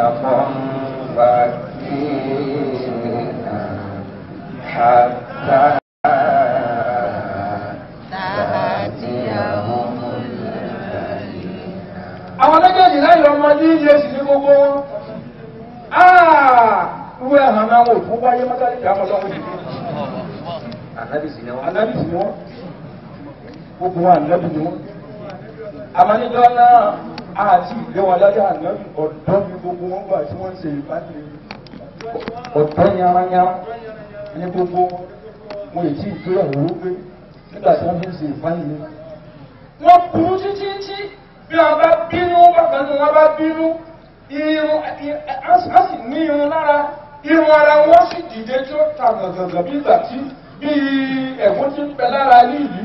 فكينا حتى تأتيهم àwọn méjèèjì lẹ́yìn ọmọ ní iye sì ní gbogbo wọn. Wúwo ẹ̀hàn náà wò fún wáyé mọ́tàlì ìjà ọmọ lọ́wọ́ yìí. Ànábì sì ni wọ́n. Ànábì sì ni wọ́n. Gbogbo wọn ànábì ni wọ́n. Àmọ́níjọ́ náà àti ìgbé wọn lájà ànábì ọ̀dọ́ ni gbogbo wọn gbà tí wọ́n ń ṣe ìbáṣe. Ọ̀dọ́ yáráyárá ní gbogbo wọn èyí tí ìgbéyàwó gbé nígbà tí wọ́n fi ń ṣe ìbáṣe. Wọ́n burú títí tí bí wọn bá bínú bákan tí wọn bá bínú irun a sì ní irun lára irun ara wọn sì dìde tí ó ta gàgàgà bí ìgbà tí bí ẹ̀fọn ti ń bẹ lára líìlì.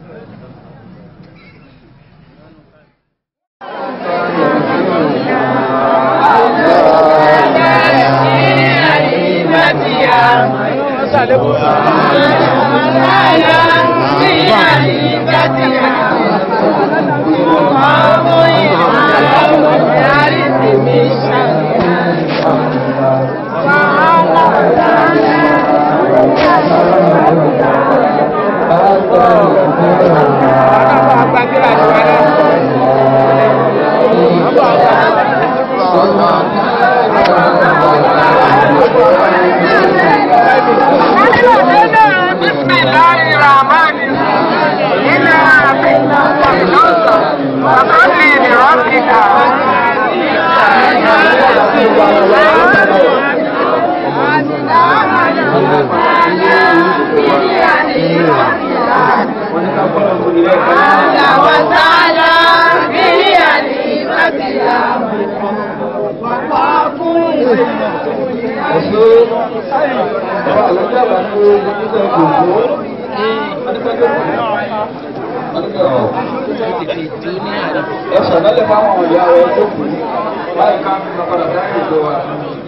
ẹ sọ̀dọ́lẹ̀ fáwọn ìyá rẹ̀ tó kù báyìí ká fi padà dáhùn ìjọ wa.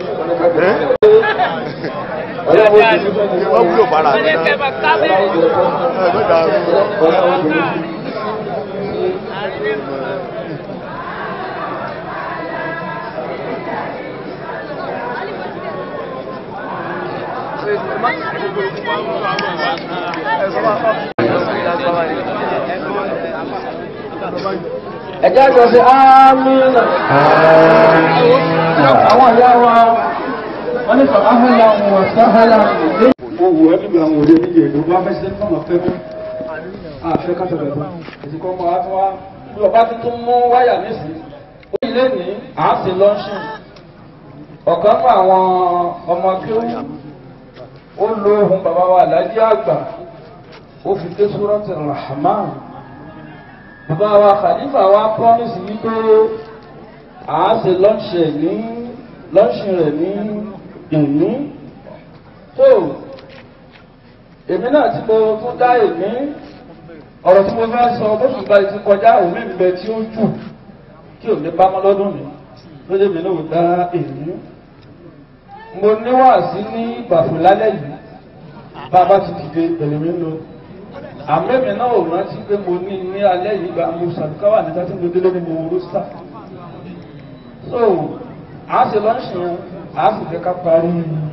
wọ́n wúlò bára àti náà ẹgbẹ́ dàrú. ẹ̀jẹ̀ àjọ sí ámìnà. àwọn ìyá wa wọ́n ní sọ áhàlà wọn sáhàlà lé. wọ́n wù ẹ́ nígbà àwọn òde níyè ló bá fẹ́ sílẹ̀ náà fẹ́ mú. àfẹ́ ká sọ̀rọ̀ ẹ̀fọ́ èsì kan máa tún wá bí ọba tuntun mú wáyà nísìnyí. ó yìí lé ní àásì lọ́ńṣìn. ọ̀kan fún àwọn ọmọ kéwù ó lo ohun bàbá wa alájí àgbà ó fi ké súrọ́tì rahman bàbá wa khalifa wa promise wípé à á ṣe lọ́ọ̀ṣì rẹ̀ ní lọ́ọ̀ṣì rẹ̀ ní ìní tó èmi náà tí mo tún dá èmi ọ̀rọ̀ tí mo fẹ́ sọ bóṣù gba ti kọjá òmí ń bẹ tí ó jù kí òní bá mọ́ lọ́dún mi lóde mi náà dá èmi mo níwàásí ní ìgbàfọ̀ lálẹ́ yìí bàbá ti dìde pẹ̀lú mi lọ àmẹ́mi náà ò rántí pé mo ní ní alẹ́ yìí gba mo sàdúkàwà níta tí mo délé ní mo wúrú sá so a ṣe lọ́ọ̀ṣì yẹn a sì fẹ́ ká parí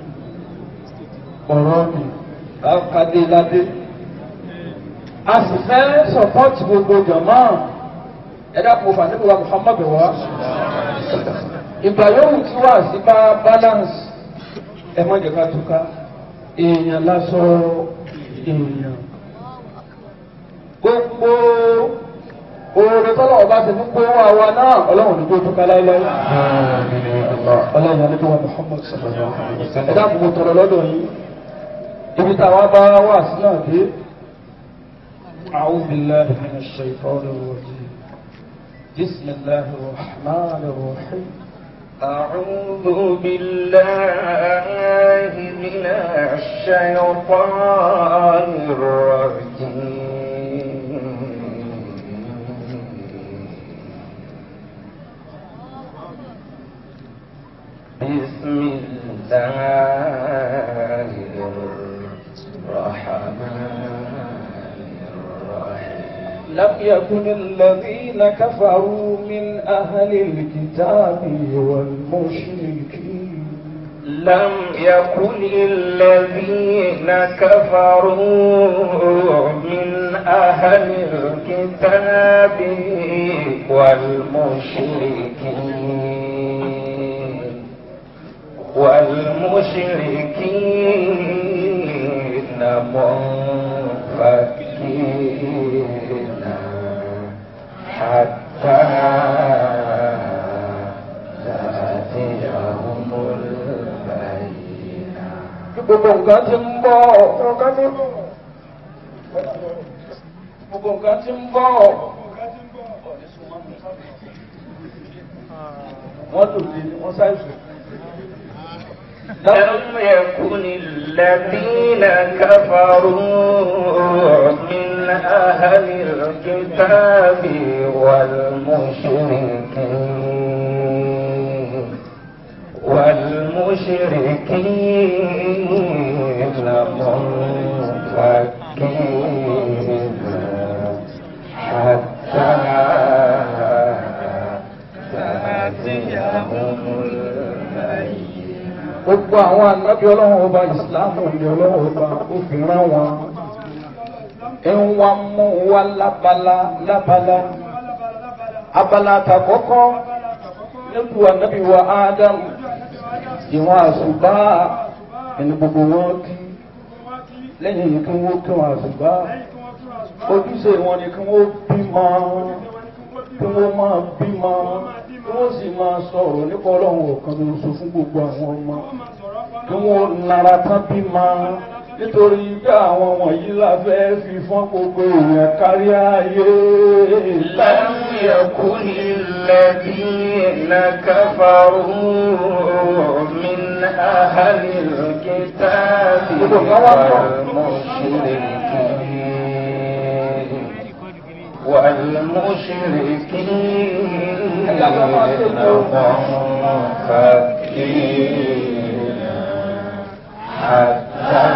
ọ̀rọ̀ mi ká dé ládé a sì fẹ́ sọpọ́tì gbogbo jọ̀mọ́ ẹ̀dá kò fà níbi wa Muhammad wa ìgbà yòówù tí wà sí bá balance ẹ má jẹ́ ká túká èèyàn lásán èèyàn gbogbo oore tọ́lọ̀ ọba ti fún gbówó àwa náà ọlọ́run ní gbogbo kaláíláí ọlọ́run ní gbogbo Muhammad sallallahu alaihi wasallam ẹ̀dá gbogbo tọrọ lọ́dọ̀ yìí ibi táwa bá wà sí náà dé أعوذ بالله من الشيطان الرجيم بسم الله الرحمن الرحيم أعوذ بالله من الشيطان الرجيم بسم الله الرحمن الرحيم لم يكن الذين كفروا من أهل الكتاب والمشركين لم يكن الذين كفروا من أهل الكتاب والمشركين والمشركين منفكين حتى تأتيهم البينة gbogbo nǹkan ti ń bọ̀ gbogbo nǹkan ti ń bọ̀ wọ́n lò lé wọ́n ṣàìsàn. لم يكن الذين كفروا من أهل الكتاب والمشركين والمشركين منفكين حتى تأتيهم البينة gbogbo àwọn ànábì ọlọ́run ọba ìsìláàmù ni ọlọ́run ọba ó fi rán wọn ń wá mú wá lábala lábala abala àtàkọ́kọ́ nípò ànábì wa ádámù ìwọ̀n àṣùbá ẹni gbogbo wọn kí lẹ́yìn yìí kí wọ́n kí wọn àṣùbá ojúṣe wọn ni kí wọ́n bímọ kí wọ́n máa bímọ kí wọ́n sì máa sọ̀rọ̀ nípa ọlọ́run ọ̀kan lóṣù fún gbogbo àwọn ọmọ kí wọ́n nara tán bímọ nítorí bí àwọn wọ̀nyí la fẹ́ fi fún gbogbo èèyàn kárí ayé. لم يكن الذين كفروا من أهل الكتاب والمشركين والمشركين منفكين حتى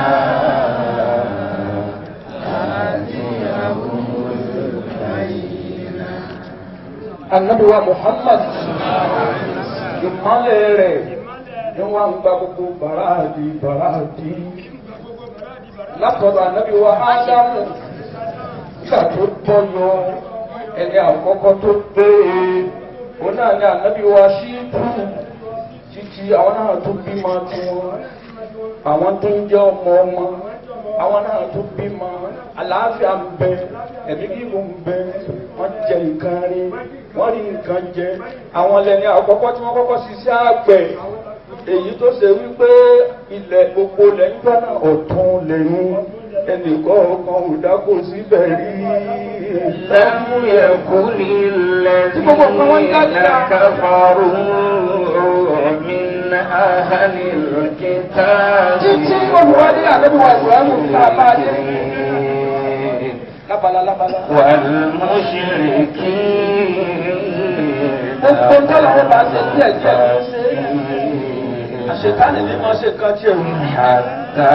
تأتيهم البينة Ànábì wa Muhammad ìmọ̀lẹ̀ rẹ̀ ni wọ́n ń gba gbogbo bàràdì bàràdì látọ̀dọ̀ Ànábì wa Ádámù nígbà tó tọ́yọ ẹni àkọ́kọ́ tó gbé e òun náà ni Ànábì wa Ṣíbù títí àwọn náà tó bímọ tiwọn àwọn tó ń jẹ́ ọmọ ọmọ àwọn náà tó bímọ àlàáfíà ń bẹ ẹ̀mí gígùn ń bẹ wọ́n jẹ nǹkan rí wọ́n rí nǹkan jẹ àwọn lẹ́ni àkọ́kọ́ tí wọ́n kọ́kọ́ ṣiṣẹ́ àgbẹ̀ èyí tó ṣe wípé ilẹ̀ gbogbo lẹ́yìn gbọ́nà ọ̀tún lẹ́yìn ẹnìkan ọkàn ò dákò síbẹ̀ rí. لم يكن الذين كفروا من أهل الكتاب Títí olùwádìí àlébí wa ìwúránù tá a bá dé. والمشركين Lábala lábala. والمشركين Gbogbo tọ́lá wọn bá ṣe díẹ̀ díẹ̀ ló ṣe é. Àṣetánì ni wọ́n ṣe kan tí ò ní. حتى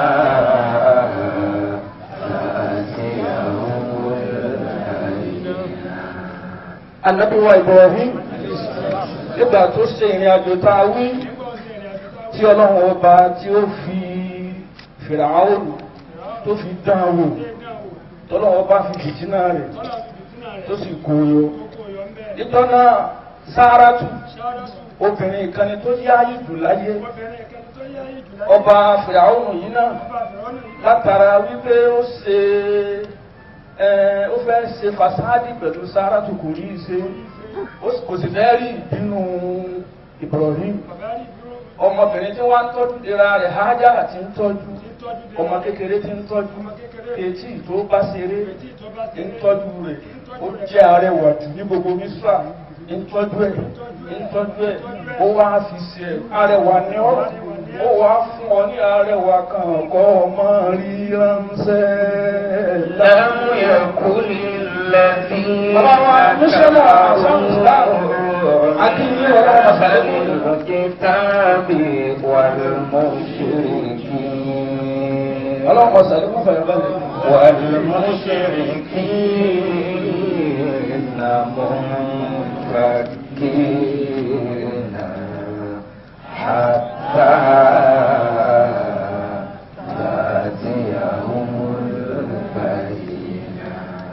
تأتيهم البينة Ànábì wa Ibrahim nígbà tó ṣe ìrìn àjò tá a wí tí ọlọ́run ọba tí ó fi Fìràáònù tó fi dán an wò tọ́lọ́run ọba fi fìtínà rẹ̀ tó sì kóyọ. Níjọ́ náà Sáràtù obìnrin ìkànnì tó yá ìjù láyé ọba Fìràáònù yìí náà látara wípé ó ṣe ẹ ó fẹ́ ṣe fasádì pẹ̀lú Sáràtù kò rí i ṣe ó sì- kò sì fẹ́ rí ìbínú Ibrahim ọmọbìnrin tí wọ́n ń tọ́jú ìra rẹ̀ Hájára ti ń tọ́jú ọmọ kékeré ti ń tọ́jú etí tó bá ṣeré ń tọ́jú rẹ̀ ó jẹ́ arẹwà jù ní gbogbo Mísírà ń tọ́jú ẹ̀ ń tọ́jú ẹ̀ ó wá fi ṣe arẹwà ní ọ́ ó wá fún ọ ní arẹwà kan kọ́ ọmọ rí ránṣẹ́. لم يكن الذين أهل الكتاب والمشركين ọlọ́pàá sàlékún fẹ̀rẹ̀ balẹ̀. والمشركين منفكين منفكين حتى تأتيهم البينة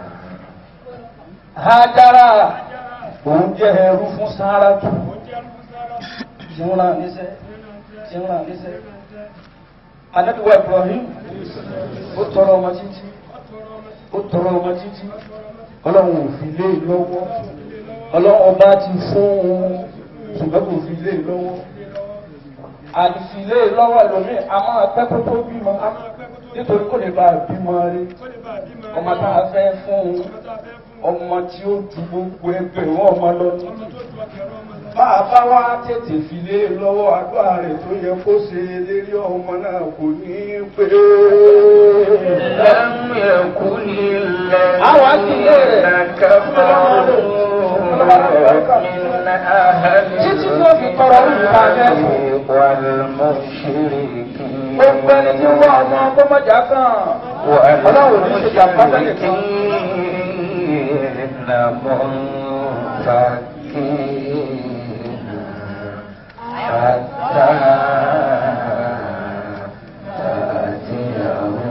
Hájára òun jẹ́ ẹrú fún Sáràtù tí wọ́n rán níṣẹ́ tí wọ́n rán níṣẹ́. Anábíwá Ibrahim ó tọrọ ọmọ títí ó tọrọ ọmọ títí ọlọ́run ò fi lé lọ́wọ́ ọlọ́run ọba ti fún un ṣùgbọ́n kò fi lé lọ́wọ́ àìsílé lọ́wọ́ ẹlòmíì a máa pẹ́ kó tó bímọ nítorí kò lè bá a bímọ rí ọmọ tá a fẹ́ fún un ọmọ tí ó ju gbogbo ẹgbẹ̀rún ọmọ lọ ní. bá a bá wá tètè fi lé lọ́wọ́ àdúrà rẹ̀ tó yẹ kó ṣe lérí ọmọ náà kò ní í pé. لم يكن Àwọn akílé rẹ̀. الذين كفروا من أهل Títí tó fi tọrọ nípa الكتاب rẹ̀. والمشركين gbogbo ẹni tí wọ́n ọmọ ọgbọ́mọjà kan ọlọ́run ní ṣe jàmbá bẹ́ẹ̀ kan. والمشركين منفكين حتى تأتيهم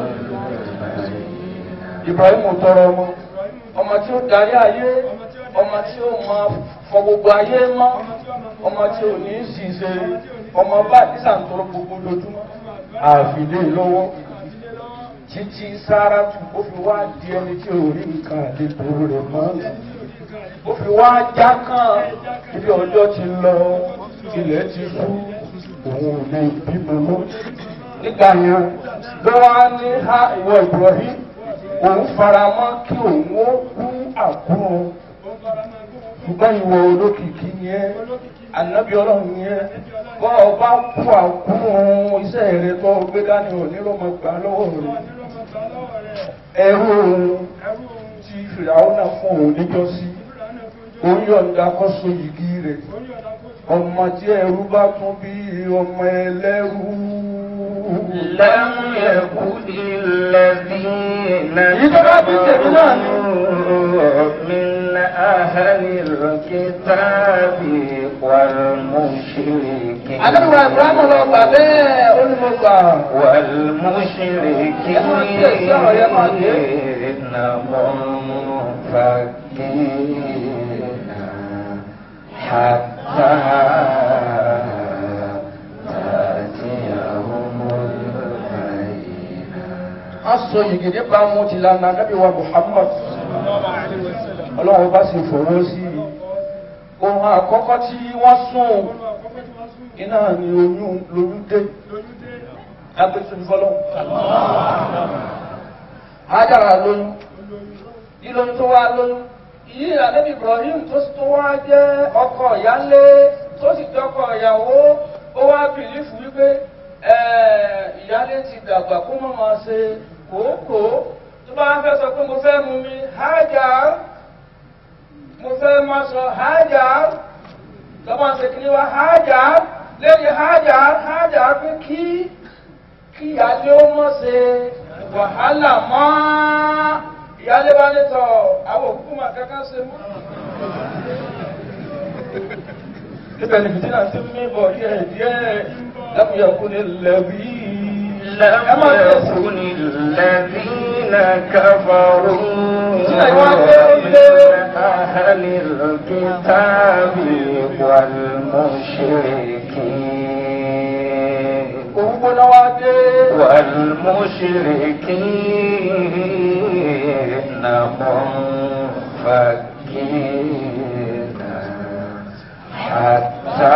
البينة Ibrahim tọrọ ọmọ ọmọ tí ó darí ayé ọmọ tí ó máa fọ gbogbo ayé mọ́ ọmọ tí ò ní í ṣìṣe ọmọ bá àdísà ń tọrọ gbogbo lójúmọ́ àfìlè lọ́wọ́ títí Sáràtù ó fi wá di ẹni tí ò rí nǹkan àlejò rẹ̀ mọ́ ó fi wá já kàn ibi ọjọ́ ti lọ ilẹ̀ ti ṣú òun ò lè bímọ mọ́ nígbà yẹn ló wá ní ha ìwọ Ibrahim òun fara mọ́ kí òun ó kú àkúrò ṣùgbọ́n ìwọ olókìkí yẹn ànábì ọlọ́run yẹn bọ́ ọba kú àkúrò iṣẹ́ rẹ tó gbé dání òní ló mọ gbà lọ́wọ́ rẹ ẹrú òun tí fìràwọ́ náà fún òun níjọ́sí òun yọ̀ǹda kọ́ so yìgì rẹ̀ ọmọ tí ẹrú bá tún bí ọmọ ẹlẹ́rú. لم يكن الذين كفروا من أهل الكتاب والمشركين Adébíwá Ibrahim lọ gbà bẹ́ẹ̀ ó ní mo gbà. والمشركين منفكين حتى تأتيهم البينة A sọ yìgì nípa mu ti lànà Adébíwá Muhammad. Ọlọ́run bá sì fọwọ́ sí i. Ohun àkọ́kọ́ tí wọ́n sún iná ni oyún lóyún dé. Agbésùn fọlọ́. Hájára lóyún. Ìlóyún tó wá lóyún. Yìí Adébí Ibrahim tó sì tó wá jẹ́ ọkọ ìyálé tó sì jẹ́ ọkọ ìyàwó. Ó wá bìlífù wípé ẹ̀ẹ́, ìyálé ti dàgbà kó mọ̀ máa ṣe kòókò. Tó bá fẹ́ sọ pé mo fẹ́ mú mi, Hájára mo fẹ́ máa sọ Hajar lọ́mọ ṣe kí ni wá Hajar lẹ́yìn Hajar Hajar pé kí kí ìyáálé ó mọ̀ ṣe wàhálà mọ́ ìyáálé bá ní tọ̀ àwọn òkú mà kankan ṣe mọ́. Ibẹ̀ ni fìdí náà ti ń mí bọ̀ díẹ̀ díẹ̀ lápúyàkú ni lẹ́bí. لم يكن الذين كفروا من أهل الكتاب والمشركين Òun gbóná wá dé. والمشركين منفكين حتى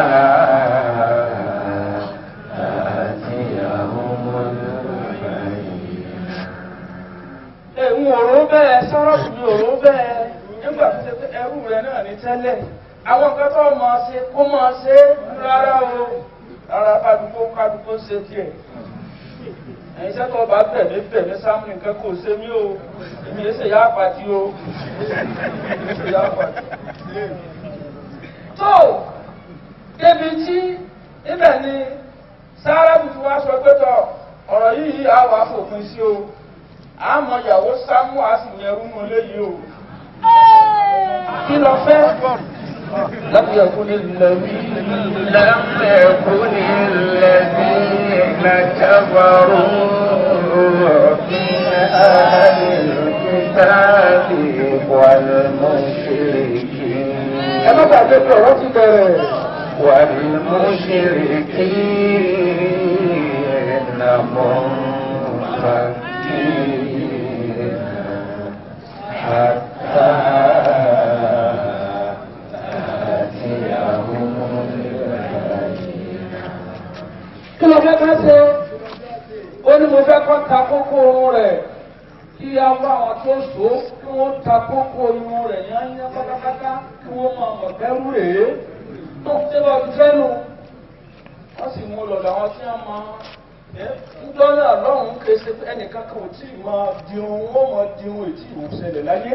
تأتيهم البينة Ẹ̀hún òró bẹ́ẹ̀ sọ́rọ́ọ̀bù mi òró bẹ́ẹ̀ nígbà tó ṣe pé ẹrú rẹ̀ náà ní tẹ́lẹ̀. Àwọn nǹkan tó máa ṣe kó máa ṣe rárá o. Rárá kádùkó kádùkó ṣe tiẹ̀. Ẹ̀yin iṣẹ́ tó bá bẹ̀ mí bẹ̀ mí sámú nǹkan kò ṣe mí o. Èmi yẹn ṣe yá àpàtì o. Èmi ṣe yá àpàtì. Tó débi tí ibẹ̀ ni Sáárà tuntun wá sọ pé tọ̀ ọ̀rọ̀ yìí á wà fòpin sí o àmọ́ ìyàwó sámú a sì yẹrú mọ́ léyìí o. kí lọ fẹ́ يكن الذين لم يكن الذين كفروا من أهل الكتاب والمشركين ẹ má gbàgbé pé ọ̀rọ̀ ti bẹ̀rẹ̀. والمشركين منفكين حتى تأتيهم البينة kí ló fẹ́ ká ṣe ó ní mo fẹ́ kọ́ ta kókó irun rẹ̀ kí a wá àwọn tó so kí wọ́n ta kókó irun rẹ̀ yányá pátápátá kí wọ́n máa mọ̀ bẹ́rù rèé tó ṣe bá ti fẹ́ nu wọ́n sì mú lọ́dọ̀ àwọn tí wọ́n máa ẹ́ ńdọ́nà lọ́hùn-ún kése ẹnìkan kan ò tí ì máa dirun wọ́n máa dirun ètí ìwòsẹ̀lẹ̀ láyé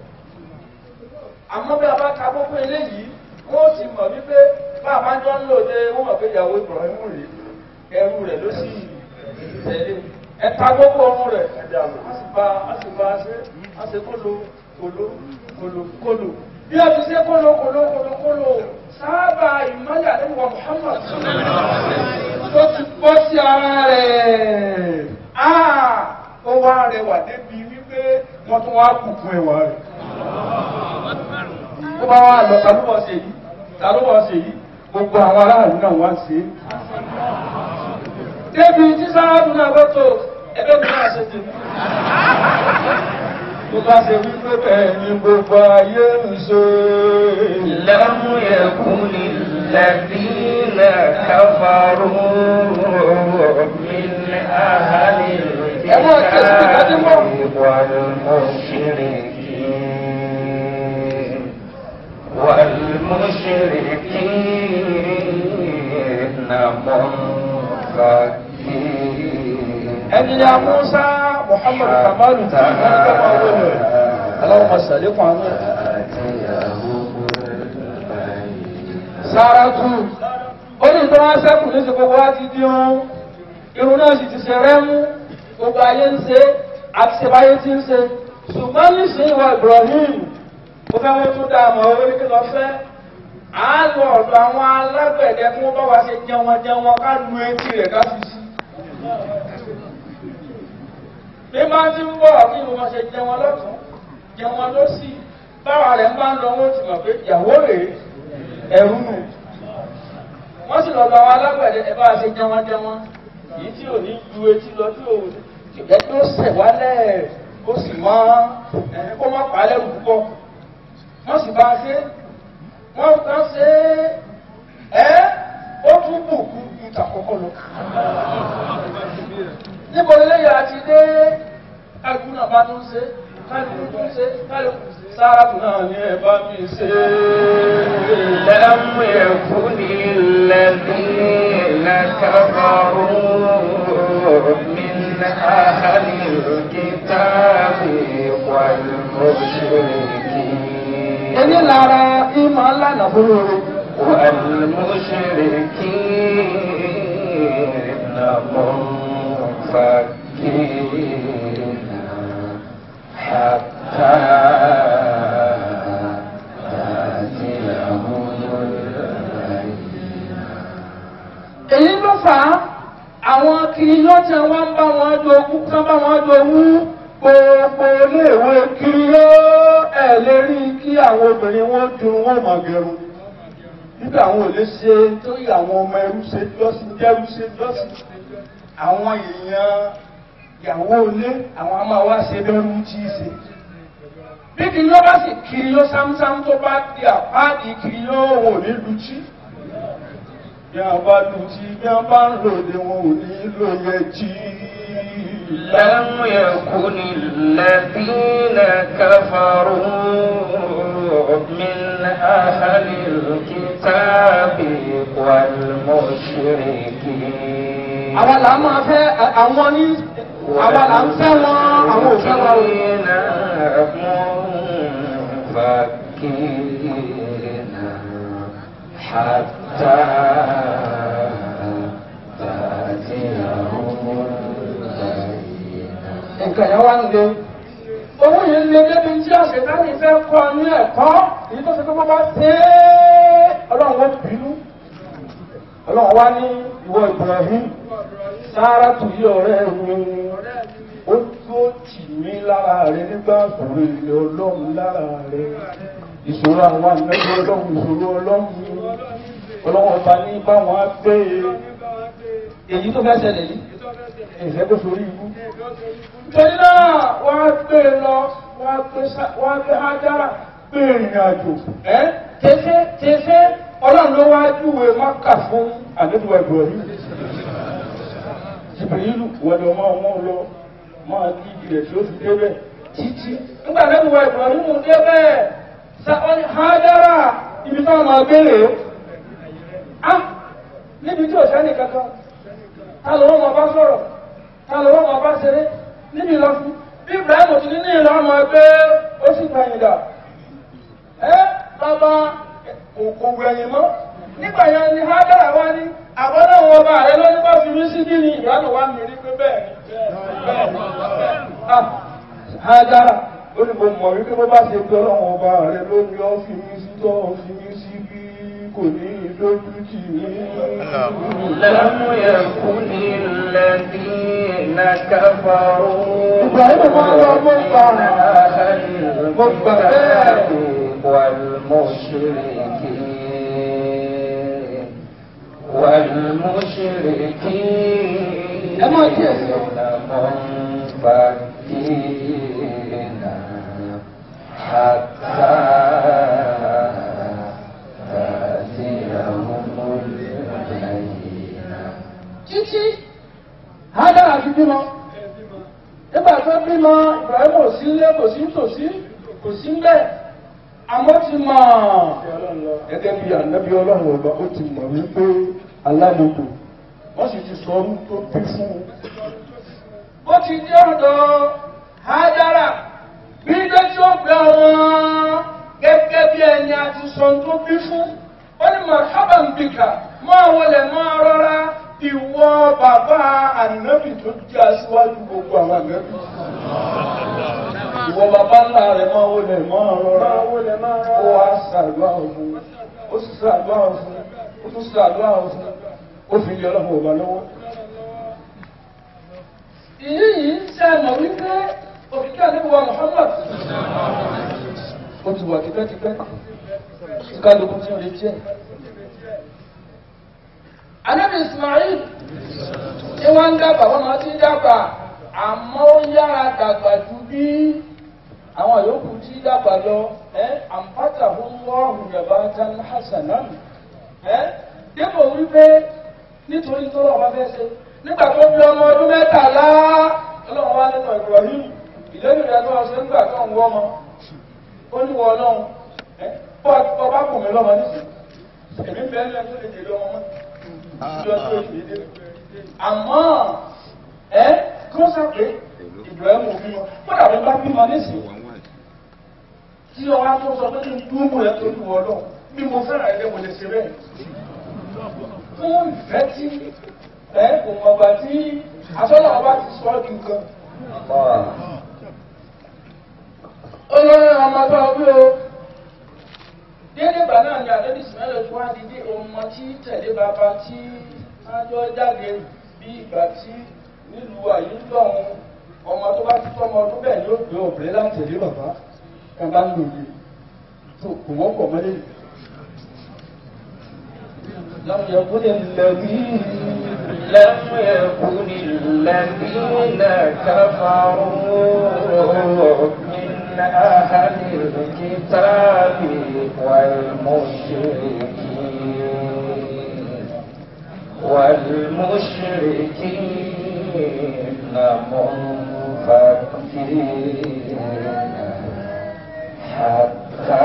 àmọ́ bí a bá ka kókó eléyìí wọ́n ti mọ̀ wípé bá a bá jọ ń lò dé wọ́n mọ̀ pé ìyàwó Ibrahim rèé ẹrú rẹ̀ ló sì tẹ̀lé ẹ̀ka gbogbo ọrùn rẹ̀ ẹ̀dá a sì bá a sì bá a ṣe a ṣe kólo kólo kólo kólo bí a ti ṣe kólo kólo kólo kólo sábà ìmọ̀lẹ̀ àdéhùwà Muhammad tó ti bọ́ sí ara rẹ̀ ó wá rẹwà débi wípé wọ́n tún wá kùkù ẹwà rẹ̀ ó bá wà lọ ta ló wọ́n ṣe yìí ta ló wọ́n ṣe yìí gbogbo àwọn aráàlú náà wá ṣe é débi tí sáájú náà lọ́tọ̀ ẹgbẹ́ mi náà ṣe tèmi. tó bá ṣe wípé bẹ́ẹ̀ ni gbogbo ayé ń ṣe. لم يكن الذين كفروا من أهل الكتاب والمشركين والمشركين منفكين ẹni ya Musa Muhammad Kamalu tí wọ́n ń gbọ́mọ owó rẹ̀ aláwọ̀ sàlékún àánú ẹ̀. Sáràtù ó ní ìtọ́ wọn sẹ́kù ní ti gbogbo wa ti di irun irun náà sì ti ṣe rẹ́mú gbogbo ayé ń ṣe àti ṣe báyé ti ń ṣe ṣùgbọ́n nísìnyí wa Ibrahim ó fẹ́ wọ́n tún dá àmọ́ owó ní kí lọ fẹ́ à á lọ ọ̀dọ̀ àwọn alágbẹ̀dẹ kí wọ́n bá wa ṣe jẹun jẹun ká lu etí rẹ̀ ká fi sí bí máa ti ń bọ̀ kí ni wọ́n ṣe jẹ wọn lọ́tún jẹ wọn lọ́sì báwa rẹ̀ ń bá ń lọ wọ́n ti mọ̀ pé ìyàwó rèé ẹ̀rú nù wọ́n sì lọ́ọ́ lọ àwọn alágbẹ̀dẹ ẹ bá ṣe jẹ wọn jẹ wọn èyí tí ò ní ju etí lọ tí ò jẹ́ kí ó sẹ̀ wálẹ̀ ó sì mọ́ kó má pa á lẹ́rù púpọ̀ wọ́n sì bá a ṣe wọ́n kàn ṣe é ó tún bùkún ju tàkọ́kọ́ lọ níbo lélẹ́yà àti dé kálukú náà bá tún ṣe kálukú tún ṣe kálukú sáàtù náà ní ẹ bá mi ṣe. لم يكن الذين كفروا من أهل الكتاب والمشركين ẹni lára ìmọ̀ lánàá fúnra rẹ̀. والمشركين منفكين حتى تأتيهم البينة èyí ló fà á àwọn kiri lọ́tẹ̀ wọn ń bá wọn jogún kán bá wọn jogún gbogbo iléèwé kiri yó ẹ̀ lè rí kí àwọn obìnrin wọn dun wọn mọ̀ gẹrun nígbà àwọn ò lè ṣe torí àwọn ọmọ ẹrú ṣe jọ́sìn jẹ́rú ṣe jọ́sìn àwọn èèyàn ìyàwó ilé àwọn a máa wá ṣe bẹ́rù tí í ṣe. bí kiri yó bá sì kiri yó sámsám tó bá di àpáàdì kiri yó wọn ò ní lu tí bí a bá lu tí bí a bá ń lòdì wọn ò ní lò yẹ jí. لم يكن الذين كفروا من أهل الكتاب والمشركين àwa là máa fẹ́ àwọn ní àwa là ń fẹ́ wọn àwọn ò fẹ́ wọn. منفكين حتى تأتيهم البينة nǹkan yẹn wá ń le owó yẹn ń le débi tí àṣetánì fẹ́ kọ́ ní ẹ̀kọ́ èyí tó ṣe pé wọ́n bá ṣe é ọlọ́run wá ní ìwọ Ibrahim sáárà tù yí ọ̀rẹ́ mi ó tó tì mí lára rẹ nígbà ìṣòro ilé ọlọ́run lára rẹ ìṣòro àwọn àmẹ́jọ ọlọ́run ìṣòro ọlọ́run ọlọ́run ọba ní báwọn á gbé e èyí tó fẹ́ ṣẹlẹ̀ yìí ìfẹ́ tó sórí ikú. torí náà wọ́n á gbé e lọ wọ́n á gbé sá- wọ́n á gbé Hájára gbé ìrìn àjò ẹ́ tẹ́fẹ́ tẹ́fẹ́ ọlọ́run ló wá júwe Mákà fún àdéhùn ẹ̀gbọ́n yìí jìbìrìlù wọlé ọmọ ọmọ lọ máa kí ilẹ̀ tí ó fi débẹ̀ títí. nígbà tẹ́lẹ̀ wọ Ibrahim débẹ̀ sáwọn Hájára ibi táwọn máa béèrè á níbi tí ò sẹ́ni kankan ta ló wọ́n máa bá sọ̀rọ̀ ta ló wọ́n máa bá ṣeré níbi ìlọsí bí Ibrahim ti ní ní ìlọ ọmọ ẹgbẹ́ ó sì gbàyìn dà ẹ bàbá kò gbẹ̀yìn mọ́ nígbà yẹn ni Hájára wá ní àbọ̀dọ̀ wọn bá rẹ lórí bá fi mí sí bí ni ìyáàlú wa mi rí pé bẹ́ẹ̀ ni bẹ́ẹ̀ ni bẹ́ẹ̀ ni. Ah, Hájára ó ní mo mọ̀ wípé bó bá ṣe pé ọlọ́run ọba rẹ lórí ọ́ fi mí sí tọ́ ọ́ fi mí sí bí kò ní lójú tì mí. لم يكن الذين كفروا إبراهيم ما هو مبقى. من أهل الكتاب والمشركين والمشركين أما كيف؟ منفكين حتى تأتيهم البينة títí Hájára fi bímọ nígbà tó bímọ Ibrahim ò sí ilé kò sí tòsí kò sí ń bẹ àmọ́ ti mọ̀ gẹ́gẹ́ bí ànábì Ọlọ́run ọba ó ti mọ̀ wípé alámọdò wọ́n sì ti sọ ọdún tó bí fún un. ó ti dé ọ̀dọ̀ Hájára bí dé tí ó gbé ọmọ gẹ́gẹ́ bí ẹni àti sọ ọdún tó bí fún ó ní marhaban bika máa wọlé máa rọra ìwọ bàbá ànábì tó jẹ́ aṣíwájú gbogbo àwọn ànábì. ìwọ bàbá ńlá rẹ̀ máa wọlé máa rọra ó wá ṣàdúrà fún ó sì ṣàdúrà fún ó tún ṣàdúrà fún ó fi lé ọlọ́run ọba lọ́wọ́. ìyí yìí ṣe àmọ̀ wípé òkìkí àdébùwà Muhammad ó ti wà tipẹ́tipẹ́ tí kálukú tí ó lè jẹ́. Ànábì Ismail tí wọ́n ń dàgbà wọ́n máa ti ń dàgbà àmọ́ ó yára dàgbà ju bí àwọn yòókù tí dàgbà lọ ẹ́ àǹfààtà fún wọ́ọ̀hùn yàrá tán hasanan ẹ́ dépò wípé nítorí tó lọ́wọ́ fẹ́ ṣe nígbà tó bí ọmọ ọdún mẹ́tàlá ọlọ́run wá nínú Ibrahim ìlẹ́nu rẹ̀ tó ọ̀sẹ̀ nígbà tó ń wọ́ ọmọ ó ní wọ́n ọlọ́run ẹ́ bọ́ bá kù mí lọ́mọ nísìnyí èmi bẹ́ẹ̀ ní ẹjọ́ lè jèrè ọmọ mọ́ ìjọ tó ṣe dé. àmọ́ ẹ kí wọ́n sàpé Ibrahim ò bímọ kódà bí wọ́n bá bímọ nísìnyí tí ọwọ́ tó sọ pé kí n dúró rẹ̀ tó lù ọ́ lọ bí mo fẹ́ràn ẹgbẹ́ mo lè ṣe bẹ́ẹ̀. fún ìfẹ́ tí ẹ kò mọ̀ gbà tí asọ́nà ọba ti sọ ọ́ di nǹkan. olórí ọmọ tó o bí o dédé ìgbà náà ni àdébí sìmẹ́lẹ̀ tó wá dídé ọmọ tí tẹ̀lé bàbá tí ájọ́ jáde bí ìgbà tí nílùú àyíndọ̀hún ọmọ tó bá ti tọ́mọ ọdún bẹ́ẹ̀ ni ó gbé obìnrin láti tẹ̀lé bàbá kan bá ń lò yìí tó kò wọ́n pọ̀ mọ́lẹ̀ yìí. láwọn yẹn kó lè lẹ́bí لم يكن الذين كفروا من أهل الكتاب والمشركين والمشركين منفكين حتى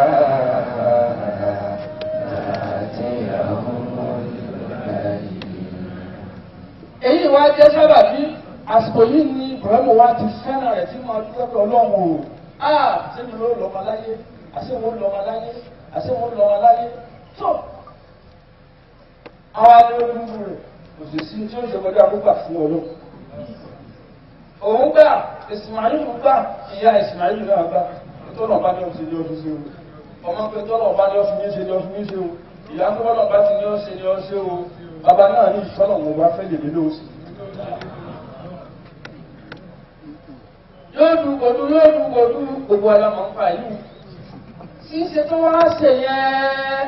تأتيهم البينة èyí wá jẹ́ sábàbí àsìkò yìí ni Ibrahim wa ti fẹ́ràn rẹ̀ tí mo dúpẹ́ pé ọlọ́run o ah sẹ́ni ló lọ́mọ láyé àṣewò lọ́mọ láyé àṣewò lọ́mọ láyé tó àwọn adéwọ́dúnrún rẹ̀ kò sì sí tí ó ṣe kọjá gbígbà fún ọlọ́run òun gbà Ismail gbà ìyá Ismail náà gbà tọ́lọ̀ bá ní ọ̀sẹ̀ ní ọdún sí o ọmọ pé tọ́lọ̀ bá ní ọ̀sẹ̀ ní ṣe ní ọdún ní ṣe o ìyá tó bọ́lọ̀ bá ti ní ọ́ ṣe ní ọ́ ṣe o bàbá náà ní ìfọ́nà wọn bá fẹ́ lè lé lóòsì. yóò dùn kòdú yóò dùn kòdú gbogbo alamọ̀ ń pa yìí tí ń ṣe tó wá ṣe yẹn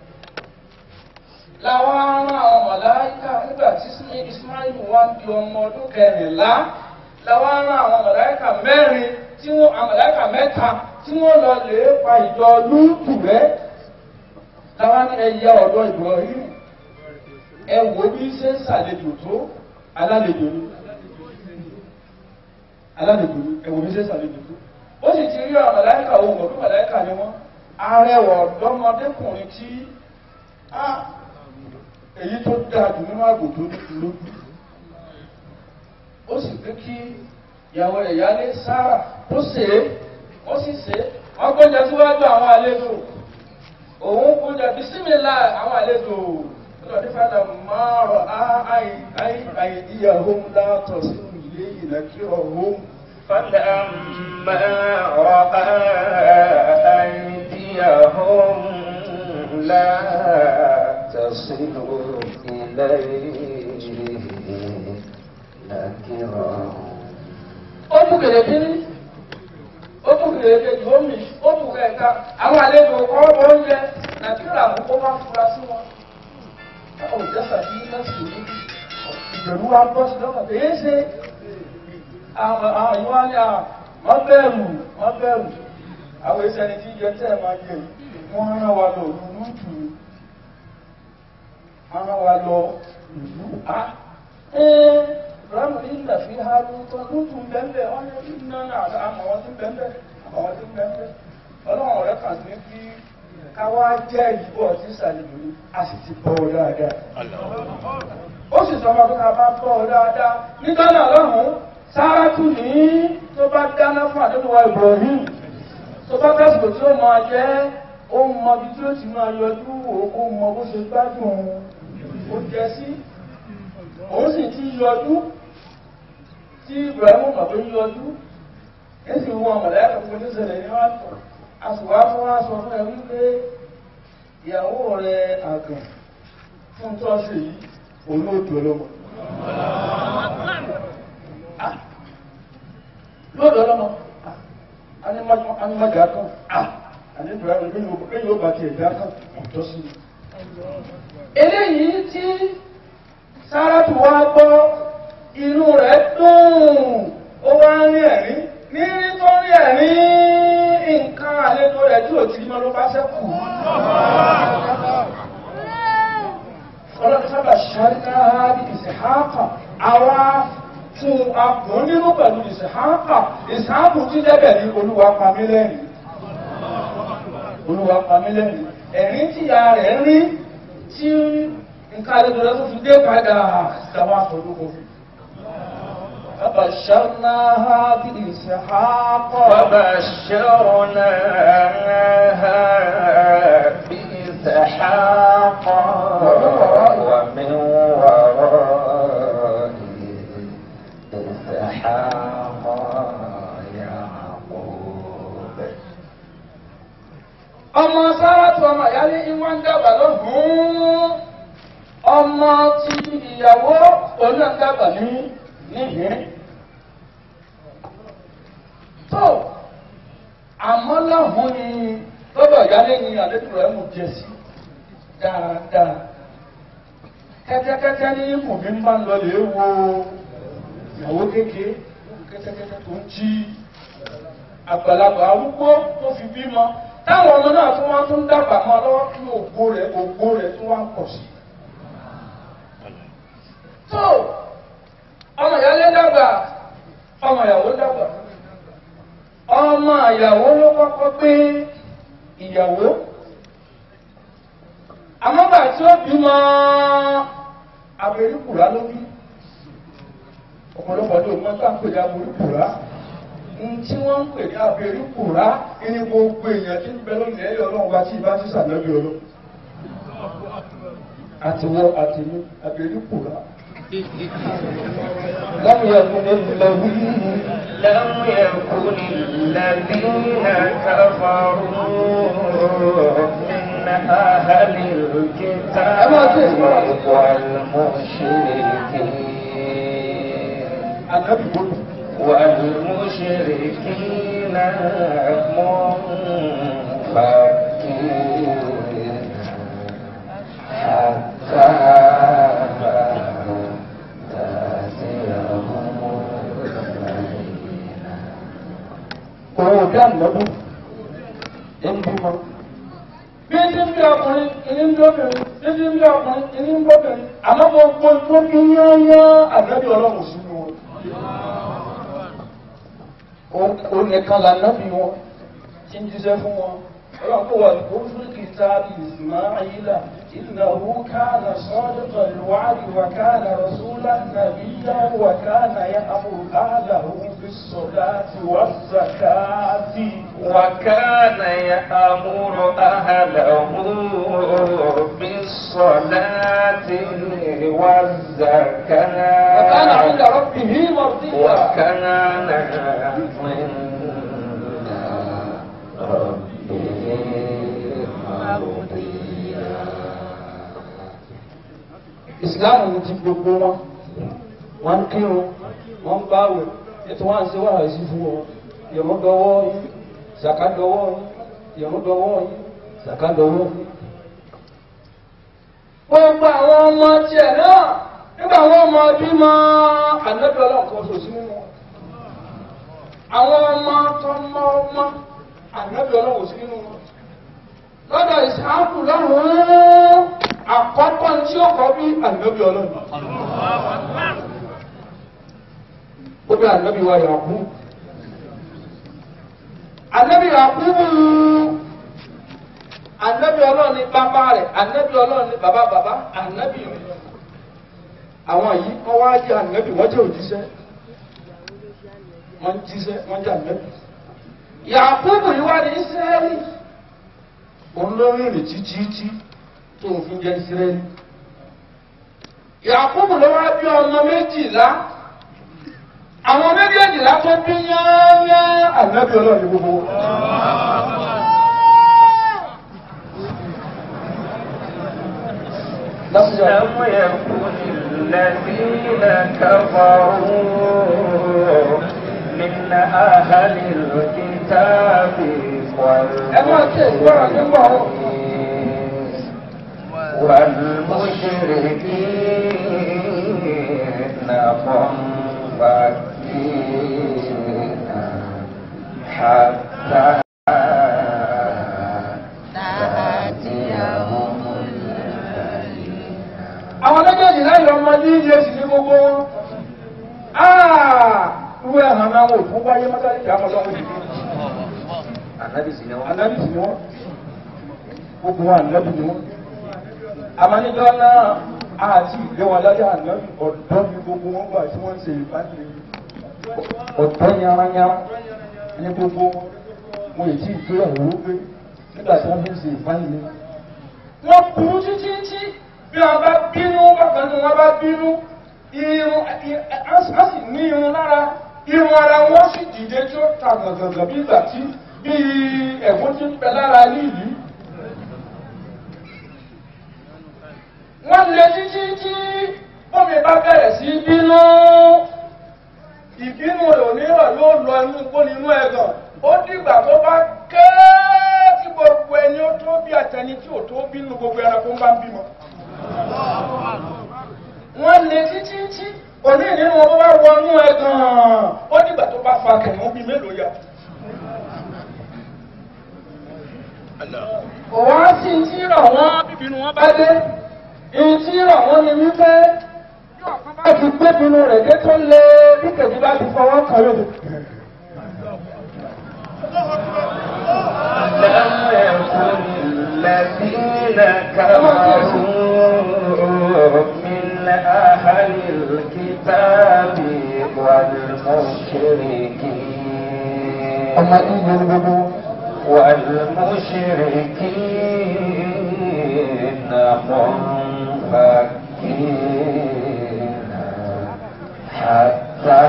làwọn ará àwọn mọ̀láyíkà nígbà tí Ismail wá ń di ọmọ ọdún kẹrìnlá làwọn ará àwọn mọ̀láyíkà mẹ́rin tí wọ́n àwọn mọ̀láyíkà mẹ́ta tí wọ́n lọ lè pa ìjọ lúùtù rẹ̀ làwọn ẹ̀yà ọ̀dọ́ Ibrahim ẹ wo bí ṣe ń ṣàlejò tó alálejò ni alálejò ni ẹ wo bí ṣe ń ṣàlejò tó ó sì ti rí àwọn mọ̀láyíkà ohun ọdún mọ̀láyíkà ni wọ́n arẹwà ọ̀dọ́mọdékùnrin tí èyí tó dáa jù nínú àgbò tó lójú ó sì pé kí ìyàwó rẹ̀ yálé sára ó ṣe é ó sì ṣe é wọ́n gbọ́njẹ síwájú àwọn àlejò òun gbọ́njẹ bisimilá àwọn àlejò lọ́dí fàdà márọ̀ àìdíyàwó látọ̀ sí ilé ìlẹ́kírọ̀ òun. فلما رأى أيديهم لا تصل إليه نكرهم ó mú kèrè kínní ó mú kèrè kejì ó mì ó mú kẹta àwọn àlejò kọ́ oúnjẹ nàìjíríà mú kó má fura sí wọn. ó jẹ́sà sí lẹ́sìn ní ìbẹ̀rù wa bọ́ sí lọ́kàn tó yé ṣe àwọn àwọn ìwà ni à wọ́n bẹ̀rù wọ́n bẹ̀rù àwọn ìṣẹ̀lẹ̀ tí jẹ tẹ́ ẹ̀ máa jẹ wọ́n rán wa lọ ìlú tù ú wọ́n rán wa lọ ìlú á ẹ́ ramu inda fi halu tó lótú bẹ́ẹ̀ wọ́n ní iná náà àmọ́ wọn ti bẹ́ẹ̀ àmọ́ wọn ti bẹ́ẹ̀ ọlọ́run ọ̀rẹ́ kan ní kí káwá jẹ́ ìbò ọtí ìsàlẹ̀jò ní a sì ti bọ́ ọ dáadáa ó sì sọ ọmọ pé ká bá bọ́ ọ dáadáa nígbà náà lọ́hùn-ún Sárátù ní tó bá dáná fún àdéhùwà Ibrahim tó bá kásìkò tí ó máa jẹ́ ó mọ ibi tí ó ti máa yọjú ó mọ bó ṣe gbádùn ó jẹ sí òun sì ti yọjú tí Ibrahim mọ̀ pé yọjú ẹ sì wọ ọmọdé àkókò ní ìṣẹ̀lẹ̀ ní wàá tọ̀ a sì wá fún wa sọ fún ẹ wípé ìyàwó rẹ àgàn fún tọ́sí yìí olóòtú ọlọ́mọ lóòdọ̀ ọlọ́mọ animajà kan àní Ibrahim lẹ́yìn ó bá ti ẹ̀dá kan ọ̀tọ́ sí i. eléyìí tí Sárátù wá gbọ́ inú rẹ̀ dùn ó wá ń rí ẹ̀rín ní nítorí ẹ̀rín nǹkan àlejò rẹ̀ tí ò ti mọ́ ló bá ṣẹ́kù. ọlọ́run sábà ṣáríká bí ìsìnkáàkà àwa fún akùn nínú pẹ̀lú ìsìnkáàkà ìsìnkáàkù tí lẹ́bẹ̀ ní olúwa pamílẹ́rìn olúwa pamílẹ́rìn ẹ̀rín tí ìyá rẹ̀ rí tí nǹkan àlejò rẹ̀ tó fi dé padà ìjàmbá àfọ̀lúkọ. فبشرناها بإسحاق وبشرناها بإسحاق ومن وراء إسحاق يعقوب ọmọ Sárátù ọmọ ìyálé ìwọ́n ń dàgbà lọ́hùn-ún ọmọ tí ìyàwó oná ń dàgbà ní níhìn tó àmọ́ lọ́hùn ni lọ́dọ̀ ìyálé ni àlejò rẹ̀ mú jẹ sí dáadáa kẹ́tẹ́kẹ́tẹ́ ní mùmí máa ń lọ lè wo ìyàwó kékeré kẹ́tẹ́kẹ́tẹ́ tó ń jí àgbàlagbà arúgbó tó fi bímọ táwọn ọmọ náà tún wá tún dàgbà mọ́ lọ́wọ́ kí ògbó rẹ̀ ògbó rẹ̀ tún wá pọ̀ sí. tó ọmọ ìyálé dàgbà ọmọ ìyàwó dàgbà ọmọ ìyàwó ló kọ́kọ́ gbé ìyàwó àmọ́gbà tí ó bímọ abẹ́rẹ́kùrá ló bí ọ̀pọ̀lọpọ̀ ló mọ́ tá à ń pè ní abẹ́rẹ́kùrá tí wọ́n ń pè ní abẹ́rẹ́kùrá ní gbogbo èèyàn tí ń bẹ lónìí ẹ̀yọ́ ọlọ́run bá tí ìbá ti sàlẹ́bí ọlọ́ àtiwọ́ àtìmú abẹ́rẹ́kùrá. لم يكن الذين لم يكن الذين كفروا من أهل الكتاب والمشركين ànábì gbogbo. والمشركين منفكين حتى تأتيهم البينة òun dá ànábì ń bímọ. bí ti ń bí ọkùnrin ìní ń lóbìnrin bí ti ń bí ọkùnrin ìní ń bọ́bìnrin àmọ́ gbogbo tó bí yányán ànábì ọlọ́run sínú wọn. ó nìkan lànábì wọn tí ń jíṣẹ́ fún wọn. ọlọ́run kó wà kó fún kìtàbí ìsìmáìlà إنه كان صادق الوعد وكان رسولا نبيا وكان يأمر أهله بالصلاة والزكاة وكان يأمر أهله بالصلاة والزكاة وكان عند ربه مرضيا وكان عند ربه مرضيا ìsìláàmù ní ti gbogbo wọn wọn ń kírun wọn ń báwẹ̀ ètò wọn à ń ṣe wàhálà sí fún wọn ìrún dọwọ́ yín zàká dọwọ́ yín ìrún dọwọ́ yín zàká dọwọ́ yín. gbogbo àwọn ọmọ tiẹ̀ náà nígbà àwọn ọmọ bímọ ànábì ọlọ́run kan ṣoṣo nínú wọn àwọn ọmọ tọmọ ọmọ ànábì ọlọ́run sí nínú wọn lọ́dọ̀ ìsáàkù lọ́rùn àkọ́kọ́ tí ó kọ́ bí ànábì ọlọ́run. ó bí ànábì wa yàkú. ànábì yàkú ànábì ọlọ́run ní bàbá rẹ̀ ànábì ọlọ́run ní bàbá bàbá ànábì rẹ̀. àwọn yìí wọ́n wá jẹ́ ànábì wọ́n jẹ́ òjíṣẹ́ wọ́n jíṣẹ́ wọ́n jẹ́ ànábì. yàkú yìí wá ní Ísírẹ́lì olórí rẹ̀ títí tó ń fi jẹ́ Ísírẹ́lì. Yakubu ló wá bí ọmọ méjìlá àwọn méjèèjìlá tó bí yányá ànábì ọlọ́ọ̀ni gbogbo. لم يكن الذين كفروا من أهل الكتاب والمشركين منفكين حتى تأتيهم àwọn méjèèjì láyé ọmọ ní ilé sì ní gbogbo wọn. Irú ẹ̀hàn náà wò fún wáyé mọ́tàlì kí á mọ́ lọ́wọ́ ìdílé. Ànábì sì ni wọ́n. Ànábì sì ni wọ́n. Gbogbo wọn ànábì ni wọ́n. Àmọ́níjọ́ náà àti ìgbé wọn lájà ànábì ọ̀dọ́ ni gbogbo wọn gbà tí wọ́n ń ṣe ìbánilẹ̀. Ọ̀dọ́ yaranyara ní gbogbo wọn. Mo ì tí ì gbé ọ̀rọ̀ gbé nígbà tí wọ́n fi ń ṣe ìbánilẹ̀. Wọ́n burú títí tí bí wọn bá bínú bákan ní wọn bá bínú irun a sì ní irun lára irun ara wọn sì dìde tí ó ta gàngàngàn bí ìgbà tí bí ẹ̀gún ti ń bẹ lára nílùú. wọ́n lé títí tí bómi bá bẹ̀rẹ̀ sí bínú ìbínú rẹ̀ ò ní rọ̀ yóò lọ inú gbóni inú ẹ̀gàn ó dìgbà tó bá ké tí gbogbo ẹni ó tó bí àtẹni tí ò tó bínú gbogbo ẹranko ń bá ń bímọ wọ́n lé títí tí òní nínú wọn bá wọnú ẹ gan-an ó dìgbà tó bá fa kẹ̀mọ́ bíi mélòó ya. òwò á sì ń tí rọ̀ wọ́n bíbínú wọn bá dé ìyí tí rọ̀ wọ́n ni wípé yóò kán bá ti gbé bínú rẹ̀ dé tó lé bí kejì bá ti fọwọ́ kan yóò. لم يكن الذين كفروا من أهل الكتاب والمشركين ọmọ ìyẹn ní gbogbo والمشركين منفكين حتى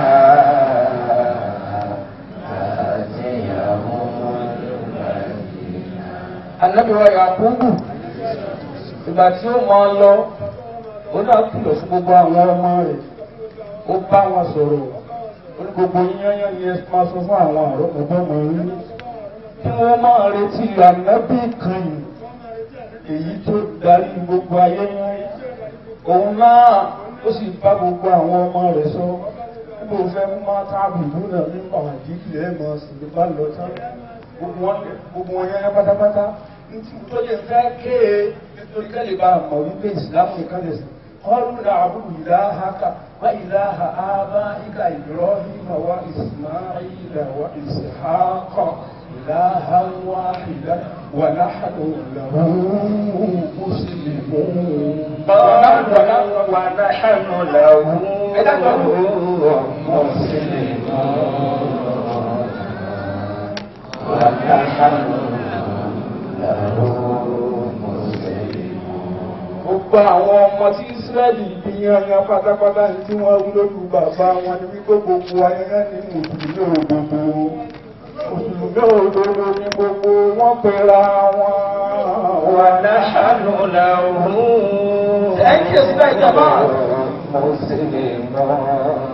تأتيهم البينة anabi wa yakubu ìgbà tí ó máa lọ ó náà kìlọ̀ fún gbogbo àwọn ọmọ rẹ̀ ó bá wọn sọ̀rọ̀ ó ní gbogbo yányán ni ẹ máa sọ fún àwọn àrọ́mọbọ́mọ yín kí wọ́n máa retí ànábì kan yìí èyí tó darí gbogbo ayé yẹn òun náà ó sì bá gbogbo àwọn ọmọ rẹ̀ sọ níbo fẹ́ mú máa táàbù lónà nípa àdìsí ẹ̀ mọ̀ sí ní bá lọ tán gbogbo wọn gbogbo wọn yẹn pátápátá nítorí tó lè fẹ́ ké e nítorí kẹ́lẹ́ bá mọ̀ wípé ìsìlámù nìkan lè sìn kọ́lù làbúrò ìlàhàkà wá ìlàhà ábá ìkà Ibrahim wa Ismail wa Ishaq إلها واحدا ونحن له مسلمون ونحن له مسلمون ونحن له مسلمون gbogbo àwọn ọmọ tí Ísírẹ́lì bí yanyan pátápátá ní tí wọ́n wí lójú bàbá wọn ni wípé gbogbo ayẹyẹ ní mùsùlùmí òdodo mùsùlùmí òdodo ní gbogbo wọn pera wọn. ونحن له Ẹ̀yin kìí síbẹ̀ ìjọba. مسلمون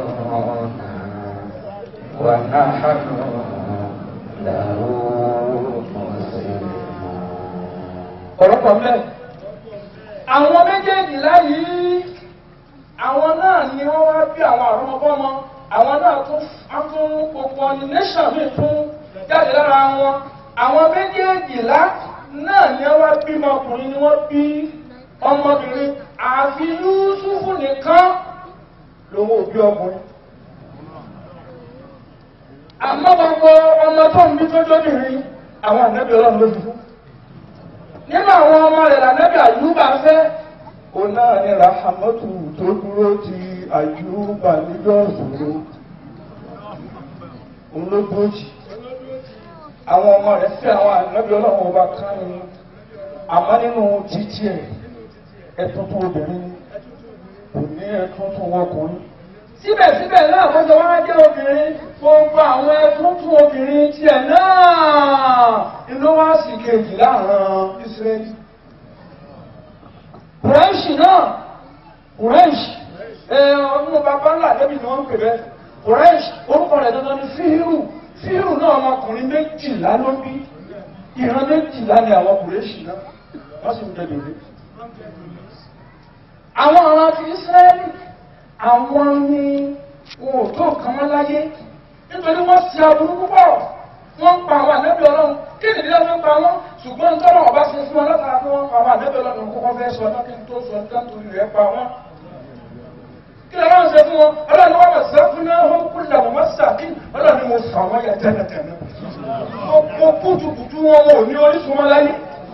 ونحن له مسلمون ọ̀rọ̀ kan mẹ́. àwọn méjèèjì láyìí àwọn náà ni wọ́n wá bí àwọn àrọ́mọbọ́mọ àwọn náà tún á tún gbogbo ọ̀nì nation mi tún jáde lára wọn àwọn méjèèjìlá náà ni wọ́n wá bímọ ọkùnrin ni wọ́n bí ọmọbìnrin àfi Yúsúfù nìkan lòun ò bí ọkùnrin àmọ́ gbogbo ọmọ tó ń bí tó jóbìnrin àwọn ànábì ọlọ́run ló fi fún nínú àwọn ọmọ rẹ̀ lànàbì àyùbá fẹ́ òun náà ni rahamatu tó dúró ti àyùbá níjọ́ ìṣòro òun ló dúró jì àwọn ọmọ rẹ̀ fẹ́ àwọn ànábì ọlọ́run ọba kan ni àmọ́ nínú títí ẹ̀ ẹ̀túntún obìnrin kò ní ẹ̀túntún ọkùnrin síbẹ̀síbẹ̀ náà wọ́n jọ wá jẹ́ obìnrin gbogbo àwọn ẹ̀túntún obìnrin tiẹ̀ náà inú wá sì kejì láàrin Ísírẹ́lì. Kùrẹ́ṣì náà Kùrẹ́ṣì ọdún bàbá ńlá débi ni wọ́n ń pè bẹ́ẹ̀ Kùrẹ́ṣì orúkọ rẹ̀ dandan ni Fíhírù Fíhírù náà ọmọkùnrin méjìlá ló bí ìran méjìlá ni àwọn Kùrẹ́ṣì náà wọ́n sì ń jẹ bèbè. Àwọn ọ̀ràn ti Ísírẹ́lì àwọn ni wọn ò tó nǹkan mọ́ láyé nítorí wọ́n ṣe aburú púpọ̀ wọ́n ń pa àwọn ànábì ọlọ́run kí nìdí lọ́wọ́ ń pa wọ́n ṣùgbọ́n nítorí ọba ṣe fún wọn látara pé wọ́n pa àwọn ànábì ọlọ́run kókó fẹ́ sọ ọjọ́ kí n tó sọ ọjọ́ nítorí rẹ̀ pa wọ́n. kí ló máa ń ṣe fún wọn ọlọ́run wọn mọ̀ sí fún náà wọ́n kú làwọn mọ̀ sàkí ọlọ́run mo fà wọ́n yà tẹ́lẹ̀tẹ́lẹ̀ mo kútukùtu wọn wọn ò ní orísun wọn láyé.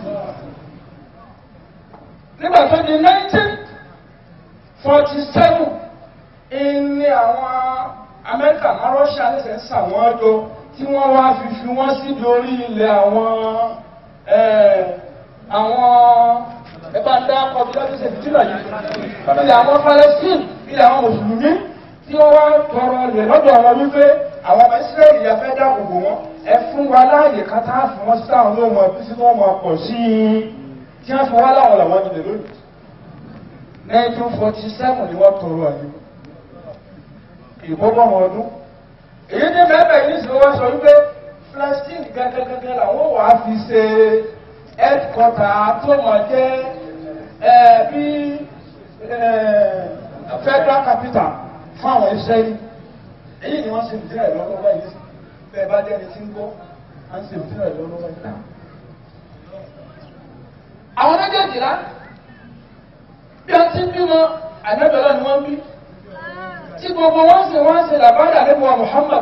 nígbà tó di nineteen forty seven ní àwọn amẹ́ríkà máa rọ́ṣà lẹ́sẹ̀ ń sà wọ́n jọ tí wọ́n wá fi fi wọ́n síbi orí ilẹ̀ àwọn àwọn ẹ̀bá dá ọbí lọ́dún ṣe fìdílà yìí ilẹ̀ àwọn Palestine ilẹ̀ àwọn mùsùlùmí tí wọ́n wá tọrọ ilẹ̀ lọ́dọ̀ àwọn wípé àwọn ọmọ Ísírẹ́lì yà fẹ́ dáàbò bò wọ́n ẹ fún wa láàyè kátà fún wọn sí àwọn olóòmọ ẹbí sí wọn máa pọ̀ sí i tí wọ́n fi wá láwọn làwọn ilẹ̀ lónìí 1947 ni wọ́n tọrọ àyè ìgbọ́gbọ́n ọdún èyí ní mẹ́bẹ̀ yìí sì wọ́n sọ wípé Palestine gẹ́gẹ́gẹ́gẹ́ làwọn wà á fi ṣe headquarter tó mọ̀ jẹ́ bí federal capital fún àwọn Israeli èyí ni wọ́n ṣe fìdí rẹ̀ lọ́wọ́ báyìí bẹ́ẹ̀ bá jẹ́ni tí ń gbọ́ à ń ṣe fìdí rẹ̀ lọ́wọ́ báyìí. àwọn méjèèjìlá bí wọ́n ti ń bímọ ànábẹ́lẹ́ ni wọ́n ń bí tí gbogbo wọn sì wọ́n ṣe làbáyà níbo Muhammad.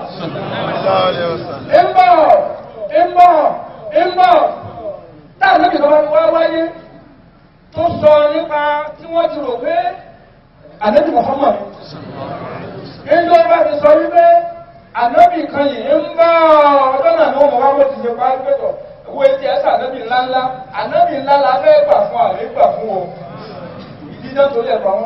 ń bọ̀ ń bọ̀ ń bọ̀ táà níbi kan wá wáyé tó sọ nípa tí wọ́n ti rò pé ànábì Muhammad. Ìjọ bá ti sọ wípé ànábì kan yìí ń bọ̀ ọjọ́ náà ni wọ́n mọ̀ wá bó ti ṣe pa gbẹ́tọ̀ owó etí ẹ̀sà ànábì ńláńlá ànábì ńlá la fẹ́ gbà fún àlè gbà fún o ìdíjọ́ torí ẹ̀ pa wọ́n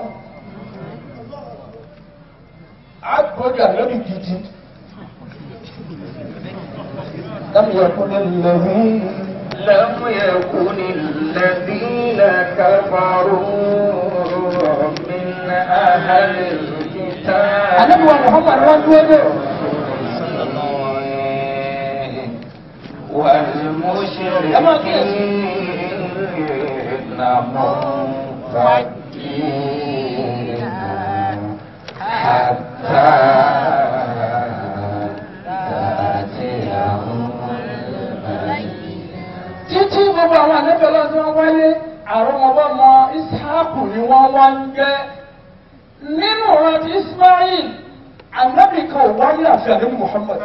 àgbọ̀dọ̀ àlọ́bì gidi. Láti yẹ kó lé lẹ́hìn لم يكن الذين كفروا من أهل الكتاب ànábì wa muhammad wọn dúró dé والمشركين منفكين حتى تأتيهم títí gbogbo àwọn ànábì ọlọ́run tí wọ́n wáyé àrọ́mọbọ́mọ ishaku ni wọ́n wá ń jẹ́ nínú ọ̀rọ̀ ti ismail ànábì kan ò wáyé àfi ànábì muhammad.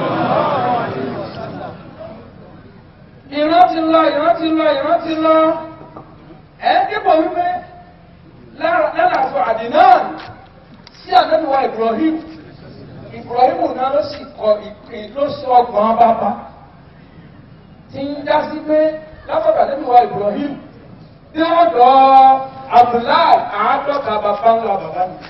ìran ti lọ ìran ti lọ ìran ti lọ ẹ dípò wípé lálàfo àdínáà sí ànábì wa ibrahim ibrahim náà ló sì kọ ìpín ló sọ ọgbọ̀n bàbá tí ń dá sí pé látọ̀dà nínú wa ibrahim tí wọ́n dọ̀ abdullahi àádọ́ta bàbá ńlá bàbá mi.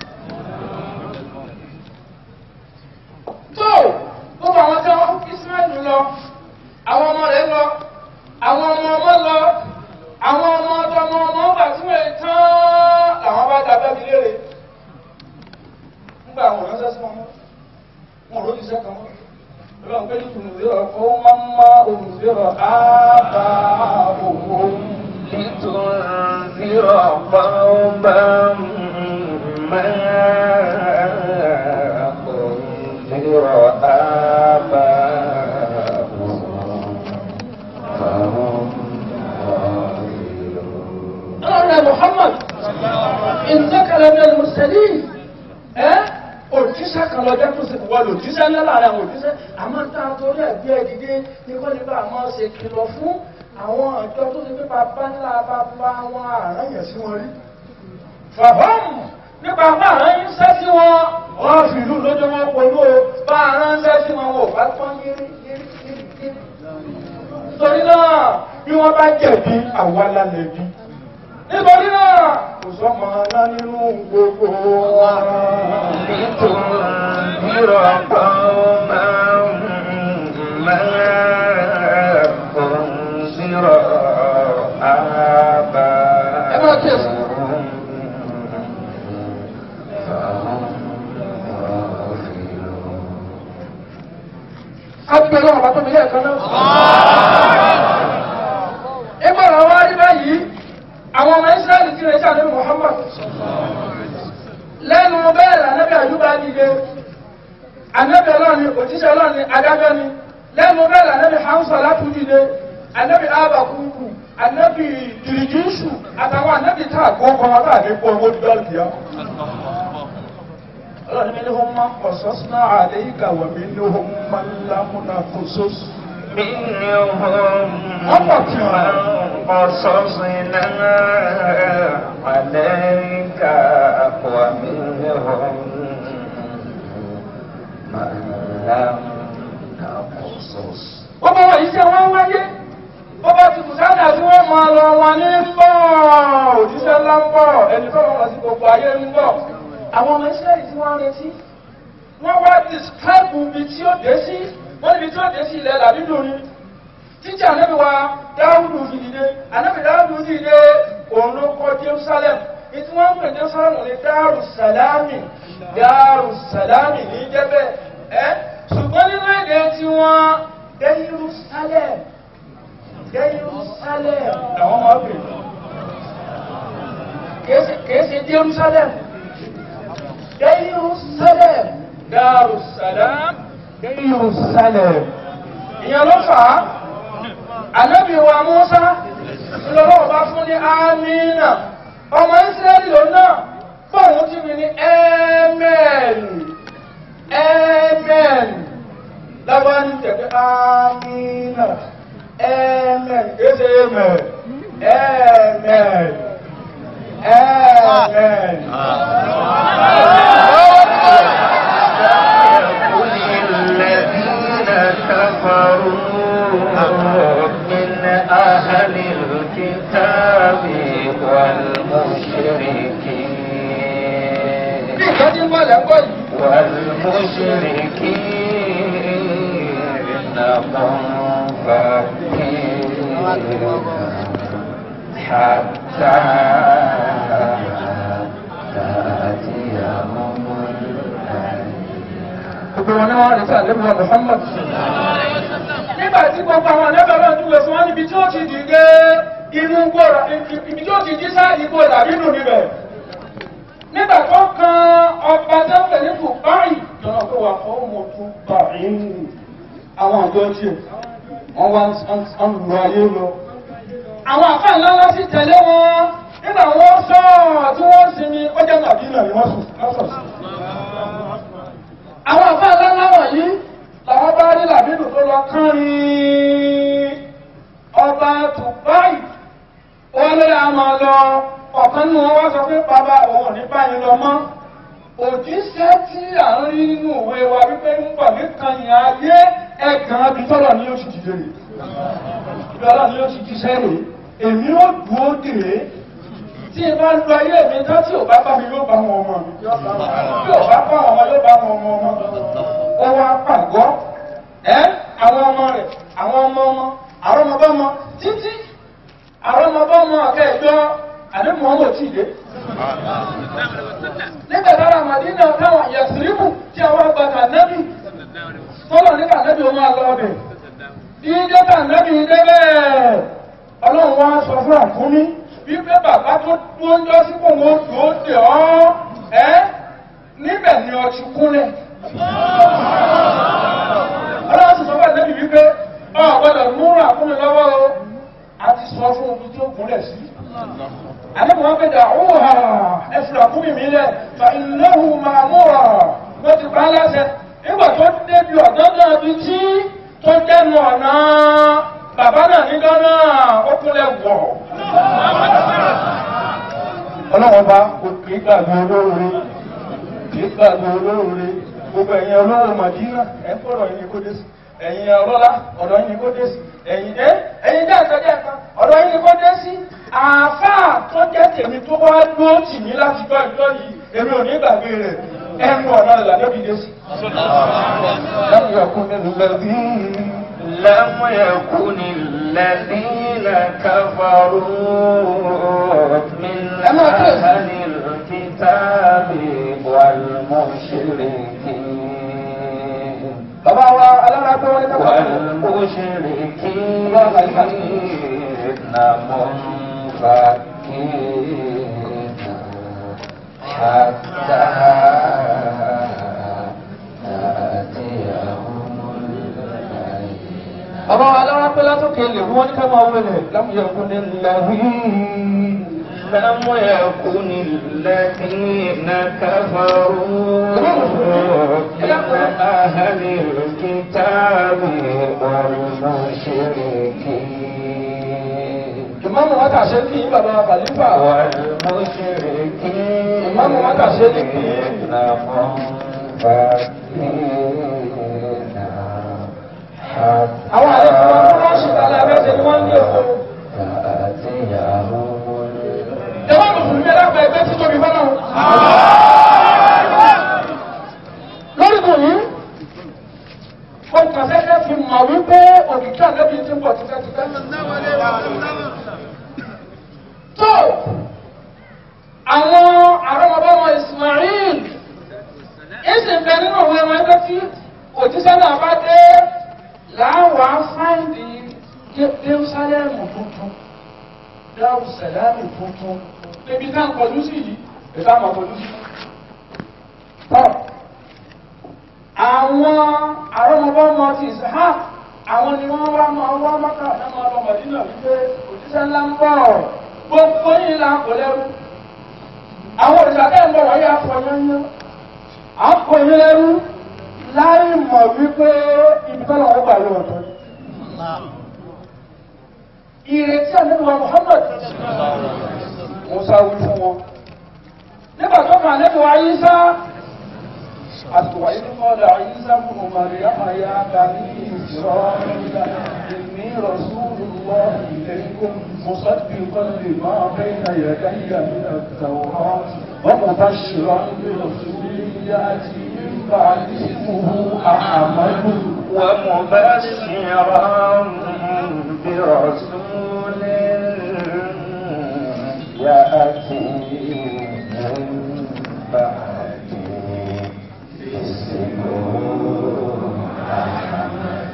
tó gbogbo àwọn tí wọ́n israẹli lọ àwọn ọmọ rẹ̀ lọ àwọn ọmọ ọmọ lọ àwọn ọmọ ọmọ ọmọ ọgbà tí wọ́n tán làwọn bá da bẹ́ẹ̀ mi léèrè nígbà àwọn ọ̀rọ̀ sẹ́sẹ́ wọn wọn ò lójú sẹ́kàn wọn. Ọlọ́run pé tùnzíra fún mọ́mọ́ òǹzíra ábàáhùn. لتنذر قوما ما أنذر آباؤهم فهم غافلون Ọlọ́run Muhammad, ìtẹ́kẹ̀lẹ́ ní ẹlùmùsẹ̀lì, ẹ́ òjíṣẹ́ kan lọ jẹ́ tó sì wọ́n lò jíṣẹ́ ńlá láàrin àwọn òjíṣẹ́, àmọ́ tá a torí ẹ̀gbẹ́ ẹ̀dìdé ní kọ́ nípa àmọ́ ṣe kìlọ̀ fún àwọn àjọ tó ti pípa bá ńlá bàbá wọn àráyẹ̀ sí wọn rí. Fàbọ́ọ̀mù nípa bá àráyẹ̀ sẹ́ sí wọn, wọ́n fi ìlú lójó wọn polú o, bá àráyẹ̀ sí wọn wò bá pọ́n yírí yírí yírí yírí. Torí náà, bí wọ́n bá jẹ̀bi, àwa la lẹ̀bi nítorí náà kò sọ́mọ aná nínú gbogbo wọn. لتنذر قوما ما أنذر آباؤهم فهم غافلون Abẹ́rẹ́ ọ̀bá tó mi lé ẹ̀kan náà. Nígbà wọn wá rí báyìí, àwọn ọmọ Ísírẹ́lì ti rẹ̀ ṣàdé Muhammad. Lẹ́nu bẹ́ẹ̀ lànàbí àyùbá dìde. Ànábì ọlọ́ni, òjíṣẹ́ ọlọ́ni, adájọ́ ni. Lẹ́nu bẹ́ẹ̀ lànàbí Hamsa látú dìde. Ànábì Abakuku, ànábì Dìrìjúṣù, àtàwọn ànábì tá àgbọ̀ kan wọn láàrin pọ̀ owó dídá ìyá. Ọlọ́ni mi ní wọ́n máa ń pọ̀ sọ́sínà àléyìká wọ̀ mí ní wọ́n máa ń lámúná kó sósù. منهم أطلع. من قصصنا عليك ومنهم من لم نقصص Ọba wọ̀nyí tí wọ́n wáyé, ọba ti bùsádà tí wọ́n máa lọ wọn ní ń bọ̀, òjíṣẹ́ ńlá ń bọ̀, ẹni tó wọ́n sí gbogbo ayé ń bọ̀. Àwọn ọmọ Ísírẹ́lì tí wọ́n ń retí, wọ́n wá describe ibi tí ó dé sí, wọ́n níbi tí ó dé sí ilẹ̀ làbídò ni. Títí ànábì wa Dáúdù fi dìde, ànábì Dáúdù dìde, òun ló kọ́ Jerusalem. Ìtí wọ́n ń pè Jerusalem ní Dáàrù Sàlámì, Dáàrù Sàlámì ní jẹ́bẹ̀. Ẹ́ ṣùgbọ́n nínú èdè tí wọ́n Jerusalem, Jerusalem làwọn máa pè. Kìí ṣe- Kìí ṣe Jerusalem, Jerusalem, Dáàrù Sàlám, Jerusalem. Ìyẹn ló fà á, ànábì wa Mùsá, ìlọ́wọ́ bá fún ní Amínà, ọmọ Ísírẹ́lì ló náà, fóònù tí mi ní Amen, Amen, lábá ní tẹ̀lé Amínà, Amen, kéde Amen, Amen, Amen. قل الذين كفروا من أهل الكتاب والمشركين Bí ìkan tí ń bọ̀ lẹ́kọ̀ọ́ yìí, والمشركين منفكين حتى تأتيهم gbogbo wọn náà wà ní sàn lẹ́bùn Muhammad. nígbà tí gbogbo àwọn ẹlẹ́bẹ̀rẹ̀ ń dúró fún wọn níbi tí ó ti dìde inú gbòòrà ibi tí ó ti jí sáà ìgbò làbínú níbẹ̀. nígbà tó kan ọba tẹ́lẹ̀ ní Dubai lọ́nà tó wà fún ọmọ tó bá inú àwọn àjọ tiẹ̀ wọ́n wá ń lu ayé lọ. àwọn àfáà ńlá ńlá sì tẹ̀lé wọn nígbà wọn sọ tí wọ́n sinmi ó jẹ́ nàbínà ni wọ́n sùn lọ́sọ̀ sí. àwọn àfáà ńlá ńlá wọ̀nyí làwọn bá rí làbínú tó lọ kánrin ọba Dubai wọ́n lé àmọ́ lọ ọ̀kan nínú wọn wá sọ pé bàbá òun ò ní báyìí lọ mọ́ òjíṣẹ́ tí à ń rí nínú ìwé wa wípé ń bọ̀ nìkan yẹn ayé ẹ̀gàn abi tọ́lọ̀ ni yóò sì dìde rè ibi ọlọ́run yóò sì jíṣẹ́ rè èmi ó dùn ó dè é tí ẹ bá lu ayé mi tán tí ò bá bá mi yóò bá wọn ọmọ mi tí ò bá bá wọn ọmọ yóò bá wọn ọmọ ọmọ ó wá pàgọ́ ẹ àwọn ọmọ rẹ̀ àwọn ọmọ ọmọ àwọn ọmọ bá ọmọ títí àwọn ọmọ bá ọmọ akẹ́ẹ̀jọ́ àdéhùn ọmọ ò tí ì dé nígbà tára màdínà táwọn yẹsìrìbù tí àwọn àgbàkà nẹ́bì tọ́lọ̀ nígbà nẹ́bì ó máa lọ ọbẹ̀ bí dẹ́ta nẹ́bì débẹ̀ ọlọ́run wá sọ fún àkúnmí wípé bàbá tó dúró ń jọ sí kò wọ́n tó dè ọ́ ẹ́ níbẹ̀ ni ọ ti kúnlẹ̀ ọlọ́run sì sọ fún ànẹ́bì wípé ọ gbọ́dọ̀ mú àkúnmí lọ́wọ́ o àti sọ fún omi tí ó gúnlẹ̀ sí àdébò wọn fẹ́ dà óhà ẹ̀fìlà kúmi mi lẹ̀ fa ìnáwó máa múra wọ́n ti pa á láṣẹ nígbà tó débi ọ̀dọ́dọ́ ibi tí tó dẹnu ọ̀nà bàbá náà ní gánà ó kúnlẹ̀ wọ̀. ọlọ́wọ́n bá kò kì í gbàgbé olóore kì í gbàgbé olóore gbogbo ẹ̀yin olówó màdínà ẹ̀ ń fọ̀rọ̀ yín kó dé sí ẹ̀yin ọlọ́lá ọ̀dọ̀ yín kó dé sí ẹ̀yin ẹ̀ ẹ̀yin jẹ́ àtọ́jẹ́ ẹ̀ka ọ̀dọ̀ yín kó dé sí àáfàá tó jẹ́ tèmi tó wá dúró tì mí láti gbọ́ ìjọ yìí èmi ò ní gbàgbé rẹ̀ ẹnu ọ̀nà ìlànà òbí dé sí. lẹ́yìn ọkùnrin lẹ́bí. لم يكن الذين كفروا من أهل الكتاب والمشركين bàbá wa alára pé wọ́n ní káfà. والمشركين منفكين حتى تأتيهم bàbá wa alára pé látòkè lè wọ́n ní káfà wọlé lámúyẹ ọkùnrin lẹ́bí. لم يكن الذين كفروا من أهل الكتاب والمشركين ìmáàmù wa kà ṣe kí bàbá wa kàlífà. والمشركين Imam wa kà ṣe ní kí. منفكين حتى àwọn àlejò wa tó wọ́n ṣe kálẹ̀ abẹ́sẹ̀ ni wọ́n ń lé òkú. تأتيهم Ìjọba mùsùlùmí ẹ̀rọ àgbà ẹgbẹ́ tí tóbi fọ́nà. Lórí kò yí, mo kàn sẹ́kẹ́ fi mọ̀ wípé òkìkí àlẹ́bí ti ń bọ̀ tipẹ́tipẹ́. Tó àwọn àrọ́mọbọ́mọ Ismail ìsìn bẹ nínú òwe wọn ẹgbẹ́ tí òjíṣẹ́ náà bá dé láwàá fáìndì Jerúsálẹ́mù tuntun. Dáhùsẹ̀lámù tuntun. Ebi tá ń kọjú sí yìí, ìta mọ̀ kọjú sí. Tọ́, àwọn àrọ́mọbọ́mọ ti Ishaq, àwọn ni wọ́n wá máa wá mọ́kà náà máa lọ Mọ̀dínà wípé òjíṣẹ́ ńlá ń bọ̀. Gbogbo yìí là ń kò lẹ́rú. Àwọn òrìṣà tẹ́ ń bọ̀ wáyé afọyányán. À ń kò yín lẹ́rú láì mọ̀ wípé ibi tọ́lọ̀ wọ́n gbà lọ ọ̀tọ̀. Ìrètí àlẹ́wà Muhammad Musa wí fún wọn. Nígbà tó kàn lẹ́nu wa Ayísá, àsìkò wáyé ní kọ́lá Ayísá fún Màrí Àmàyà Bàní ìṣọ́ ìní rọ̀súlù lọ ìlẹ́kùn Mùsàdì kọ́lì máa bẹ́ ìdáyà káyà ní àtàwọ̀ ọmọ bá ṣìrọ̀ ní rọ̀súlù yá ti ń bá ìsìnkú àmàlù. ومبشرا برسول يأتي من بعده اسمه أحمد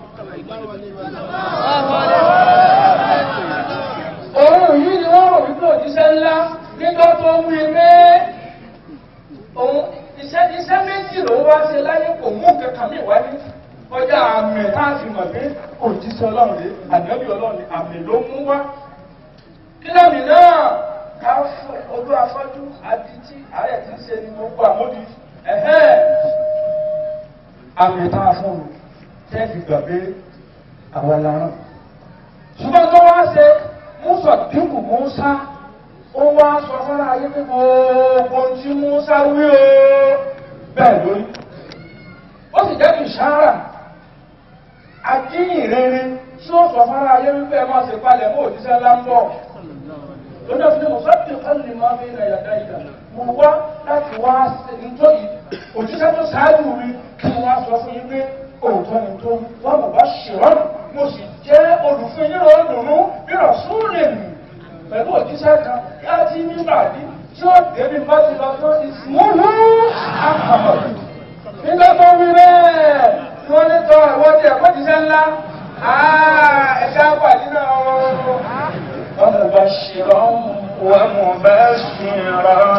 òun yìí ni wọ́n rò wípé òjíṣẹ́ ńlá nígbà tó ń wí pé òun iṣẹ́ iṣẹ́ méjì ló wá ṣe láyé kò mú kankan mi wáyé ọjà àmì tá a fi mọ̀ pé òjíṣẹ́ ọlọ́run rèé ànábì ọlọ́run ni àmì ló mú wá. kí lómi náà ká fọ ojú afọ́jú adití àárẹ̀ tí ń ṣe ni gbogbo àmódi ẹ̀hẹ́ àmì tá a fún un tẹ́ẹ̀fì gbà pé àwọn làrán ṣùgbọ́n tó wá ṣe Musa dínkù Musa ó wá sọ fún ayé pé gbogbo tí Musa wí o bẹ́ẹ̀ lórí ó sì jẹ́ ìṣára àjíyìn rere tí ó sọ fún ayé wípé ẹ máa ṣe palẹ̀ mọ́ òjíṣẹ́ ńlá ń bọ̀ lónìí ọ̀sẹ̀ mo sábì kálí máa fi ilẹ̀ yàtá ìdá mo wá láti wá nítorí òjíṣẹ́ tó ṣáájú mi kí wọ́n á sọ fún yín pé òótọ́ ni tó wọ́n mọ̀ bá ṣèrọ́nù mo sì jẹ́ olùfún yín lọ́wọ́ dùnú bí rọ̀súnlẹ̀ mi pẹ̀lú òjíṣẹ́ kan láti nígbà dí tí ó débi bá ti lọ fún ìsìnmúhú àkàmọ̀. nígbà tó wí bẹ́ẹ̀ tí wọ́n ní tọ́ ìwọ́n ti ẹ̀kọ́ jíṣẹ́ ńlá ẹ̀ka pàdé náà wọ́n mọ̀ bá ṣèrọ́nù. ومبشرا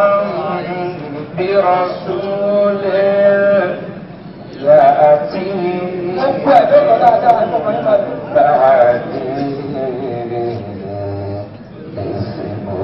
برسول يأتي gbogbo ẹ̀ ló lọ dáadáa ẹ̀kọ́ kan nípa ìlú. بعده اسمه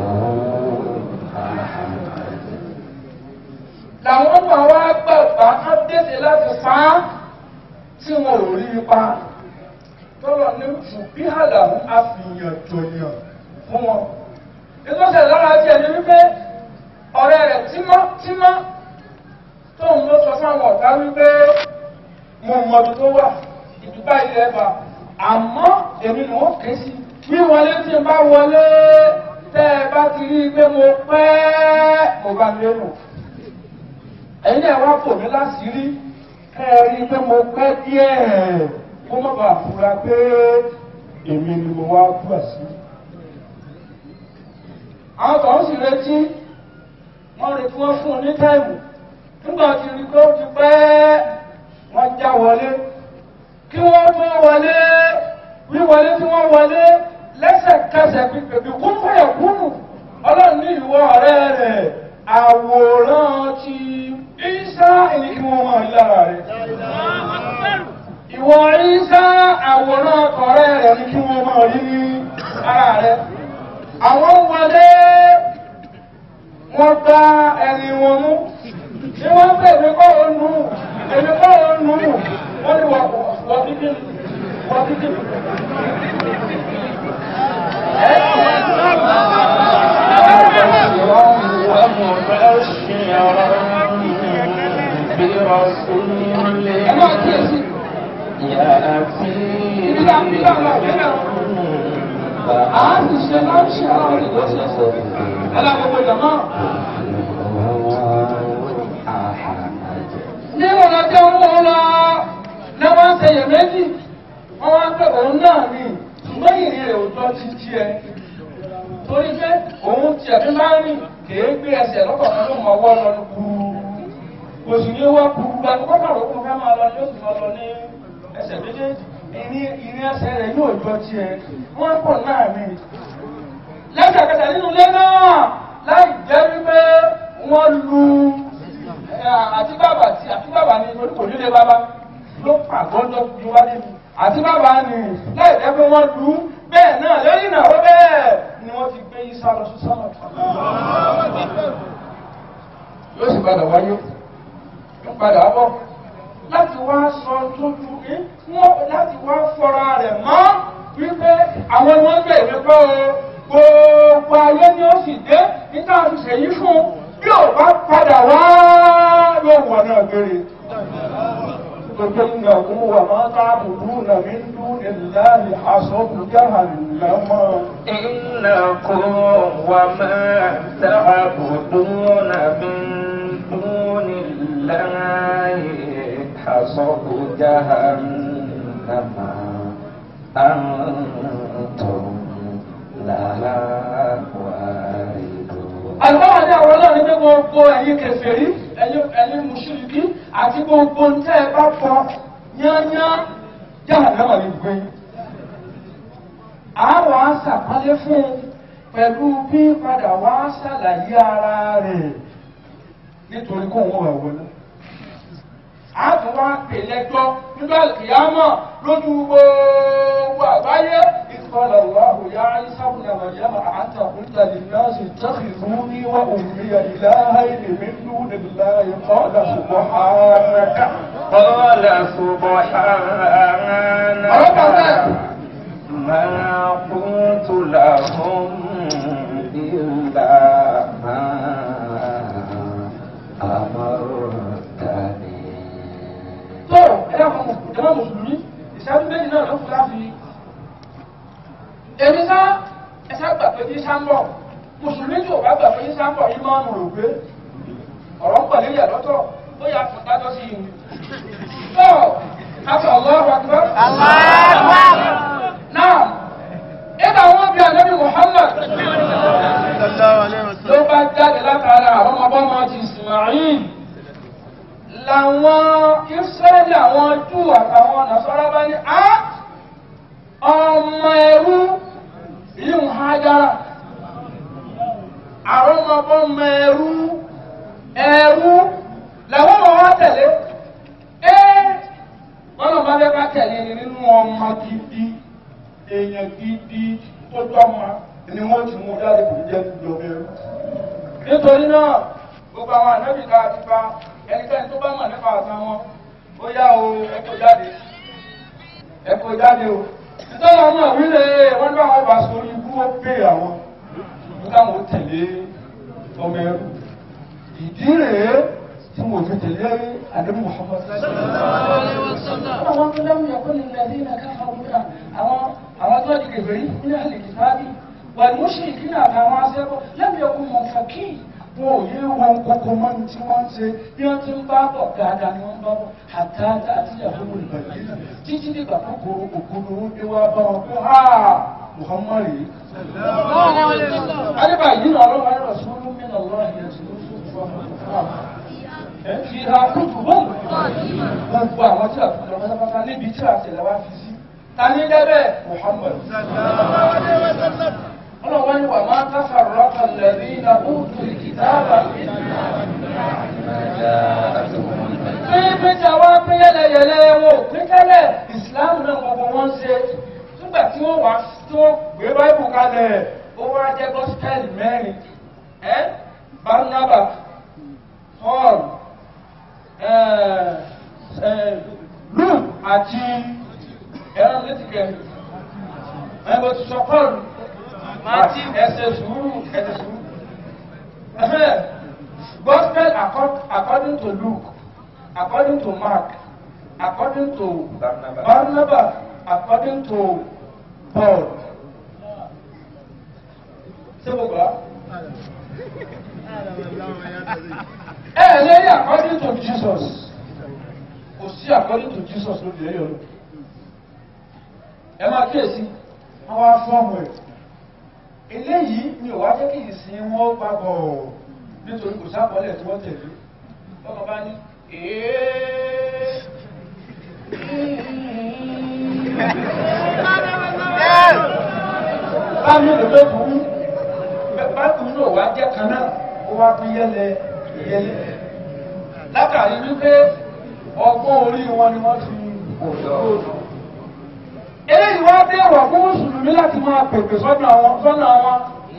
أحمد làwọn ọmọ wa gbàgbà á dẹ́sẹ̀ láti pa á tí wọn ò rí i pa tọ́lọ̀ ní ṣùgbí àlàmú àfihàn jọyàn fún wọn. nítorí lára ti ẹni wípé ọ̀rẹ́ rẹ̀ tímọ́tímọ́ tóun ló sọ fún àwọn ọ̀gá wípé mo mọ ibi tó wà ìdúgbà ilẹ̀ ẹ̀bà àmọ́ èmi ni wọ́n ké sí wíwọlé tí n bá wọlé tẹ́ ẹ bá ti rí i pé mo pẹ́ mo bá lérò ẹ̀yin náà wá pò mí láṣìírí ẹ rí i pé mo pẹ́ díẹ̀ kó má bàa fura pé èmi ni mo wá kú àṣì. àwọn kan sì retí wọ́n retí wọ́n fún un ní táìmù nígbà tí rí i pé ó ti pẹ́ wọ́n já wọlé kí wọ́n tó wọlé wíwọlé tí wọ́n wọlé lẹ́sẹ̀kẹsẹ̀ pípé kún fẹ́yẹ̀ kúnnù ọlọ́run ní ìwọ ọ̀rẹ́ rẹ̀ àwòrán ti Ìsá ẹni kí wọ́n máa lára rẹ̀. Ìwọ Ìsá àwòrán ọkọ̀rẹ́ rẹ̀ ní kí wọ́n máa rí ní ara rẹ̀. Àwọn wọlé wọ́n gbá ẹni wọn mú. Ní wọ́n pè mí kọ́ ó nù, èmi kọ́ ó nù, wọ́n ní wọ́n kíkí wọ́n kíkí. برسول Ẹ máa kíyèsí. يأتي Àá sì ṣe láńṣe àwọn ìgbésẹ̀. Alákòókò jàmá. أحمد ní ọ̀nà tí wọ́n mú lọ ní wọ́n ń ṣeyè méjì wọ́n wá pé òun náà ní ṣùgbọ́n ìrìn rẹ̀ ò jọ ti tiẹ̀ torí pé òun tiẹ̀ fi máa ń rìn kèé gbé ẹsẹ̀ lọ́kọ̀ọ́kan ló mọ ọwọ́ lọ kúrú kò sì ní wá kúrú gba ní kọ́kọ́ òkú fẹ́ máa lọ ní oṣù máa lọ ní ẹsẹ̀ méjèèjì ìrìn ìrìn ẹsẹ̀ rẹ̀ yóò jọ tiẹ̀ wọ́n pọ̀ náà ní lẹ́sẹ̀kẹsẹ̀ nínú ilé náà láì jẹ́ wípé wọ́n lu àti bàbá tí àti bàbá ni torí kò nílé bàbá ló pàgọ́ lọ ju wá débi àti bàbá ni láì jẹ́ pé wọ́n lu bẹ́ẹ̀ náà lẹ́yìn náà ó bẹ́ẹ̀ ni wọ́n ti gbé Ìsá lọ sí sọ́nà yóò sì padà wáyé yóò padà bọ̀ láti wá sọ tójú ẹ wọ́n láti wá fọra rẹ̀ mọ́ wípé àwọn ni wọ́n gbé ìwé kọ́ o gbogbo ayé ni ó sì dé níta àti ṣèyí fún bí ò bá padà wá yóò wọ̀ náà gbére. Gbogbo ìgbà òun wà máa tá àbùdú náà mi ń dún ìlànà àsọ̀kù jahannama. إنكم وما تعبدون من دون الله حصب جهنم أنتم لها واردون gbogbo ẹ̀yin kèfèrí ẹ̀yin ẹ̀yin mùsùlùmí àti gbogbo ntẹ́ ẹ bá fọ yányá yàrá náà lè gbé. àwọn aṣàpálẹ fún un pẹ̀lú bí padà wá ṣàlàyé ara rẹ̀ nítorí kó wọn wà wọlé. a tún wá pè lẹ́jọ́ nígbà kìyàmọ̀ lójú gbogbo àgbáyé. قال الله يا عيسى ابن مريم أأنت قلت للناس اتخذوني وأمي إلهين من دون الله قال سبحانك قال سبحانك ما قلت لهم إلا ما أمرتني tó ẹ̀rọ ìjọba mùsùlùmí ìṣẹ́jú méjì náà ló kù láti èmi sá ẹsẹ̀ gbà pé ní sáńbọ̀ mùsùlùmí tí ò bá gbà pé ní sáńbọ̀ yìí máa ń rò pé ọ̀rọ̀ ń pọ̀ lórí ẹ̀ lọ́tọ̀ ó yà fún dájọ́ sí i. tó àti Allahu Akbar. náà ìgbà wọn bí ànábì Muhammad ló bá jáde látara àwọn ọmọbọ́mọ ti Ismail làwọn Israẹli àwọn Júù àtàwọn Nasara bá ní á ọmọ ẹrú ìlú Hajara àwọn ọmọbọ́mọ ẹrú ẹrú làwọn ọmọ wa tẹ̀lé ẹ́ wọ́n lọ bá fẹ́ ká tẹ̀lé ni nínú ọmọ gidi èèyàn gidi tó tọ́mọ ni wọ́n ti mú jáde kò jẹ́ ìjọba ẹrú nítorí náà gbogbo àwọn ànábì ká ti pa ẹnikẹ́ni tó bá mọ̀ nípa àtàn wọn ó yá o ẹ kó jáde ẹ kó jáde o nítorí àwọn náà wílé wọn bá wọn bá sórí ikú ó pè àwọn ní káwọn ó tẹ̀lé ọmọ ẹrú ìdí rèé tí mo fi tẹ̀lé àdébù Muhammad. àwọn tó lẹ́nu yẹ kó ní ilẹ̀ ní ìlẹ̀ káfà wúdà àwọn àwọn tó di kèfèrí ní àlè kìtàbí wà ní oṣù ìkíni àtàwọn aṣẹ́kọ̀ọ́ lẹ́nu yẹ kó mọ̀ fàkì wọn ò yé wọn kókó mọ́ ní tí wọ́n ń ṣe bí wọ́n ti ń bá bọ̀ dáadáa ni wọ́n ń bá bọ̀ àtàtà àti ìyàwó olùbàdàn yìí títí dìgbà kókòrò òkúrò ó dé wá bá wọn pé ha Muhammad yìí. Adébà yìí nà ọlọ́wọ́ ayé rẹ̀ sọ́dún mí nà lọ́wọ́ ayé rẹ̀ sọ́dún fún ọmọ fi ha kútu bọ́ọ̀lù gbogbo àwọn tí a tún lọ pátápátá níbi tí a tẹ̀lé wá fi sí. Ta ní dẹ́bẹ̀ Muhammad. Ọlọ́wọ́ ni wà máa káfà rọ́pà lẹ́bí iná òkú ìkìtàbà. Pínpín tí a wá pín yẹlẹyẹlẹ wọn ò pín tẹ́lẹ̀ ìsìláàmù náà gbogbo wọn ṣe. Nígbà tí wọ́n wá tí wọ́n gbé báìbù kalẹ̀, ó wá jẹ́ gọ́sítẹ́ẹ̀lì mẹ́rin. Ẹ́ Barnaba, Paul, Luke àti ẹran létí kẹrin. Ẹ bó ti sọ Paul ẹsẹ̀ sùúrù ẹsẹ̀ sùúrù. Gospel according to Luke, according to Mark, according to Barnabas. Barnabas, according to Paul. Ṣé mo gbà? Ẹ ẹ lẹ́yìn according to Jesus. Kò sí according to Jesus lórí ẹ̀yọ́ lọ. Ẹ máa kíyèsí, wọ́n wá fọ́ọ̀mù ẹ̀ eléyìí ni ò wá jẹ́ kí ìsìn wọn papọ̀ nítorí kò sábọ̀lẹ̀ tí wọ́n tẹ̀lé ọkọ̀ bá ní èé bámi ló ló kú bákan náà wá jẹ́ kan náà ó wá pín yẹlẹ yẹlẹ látàrí wípé ọgbọ́n orí wọn ni wọ́n fi òdòdó eléyìí wá dé wà fún mùsùlùmí láti máa pèpè sọ́nà àwọn sọ́nà wọn.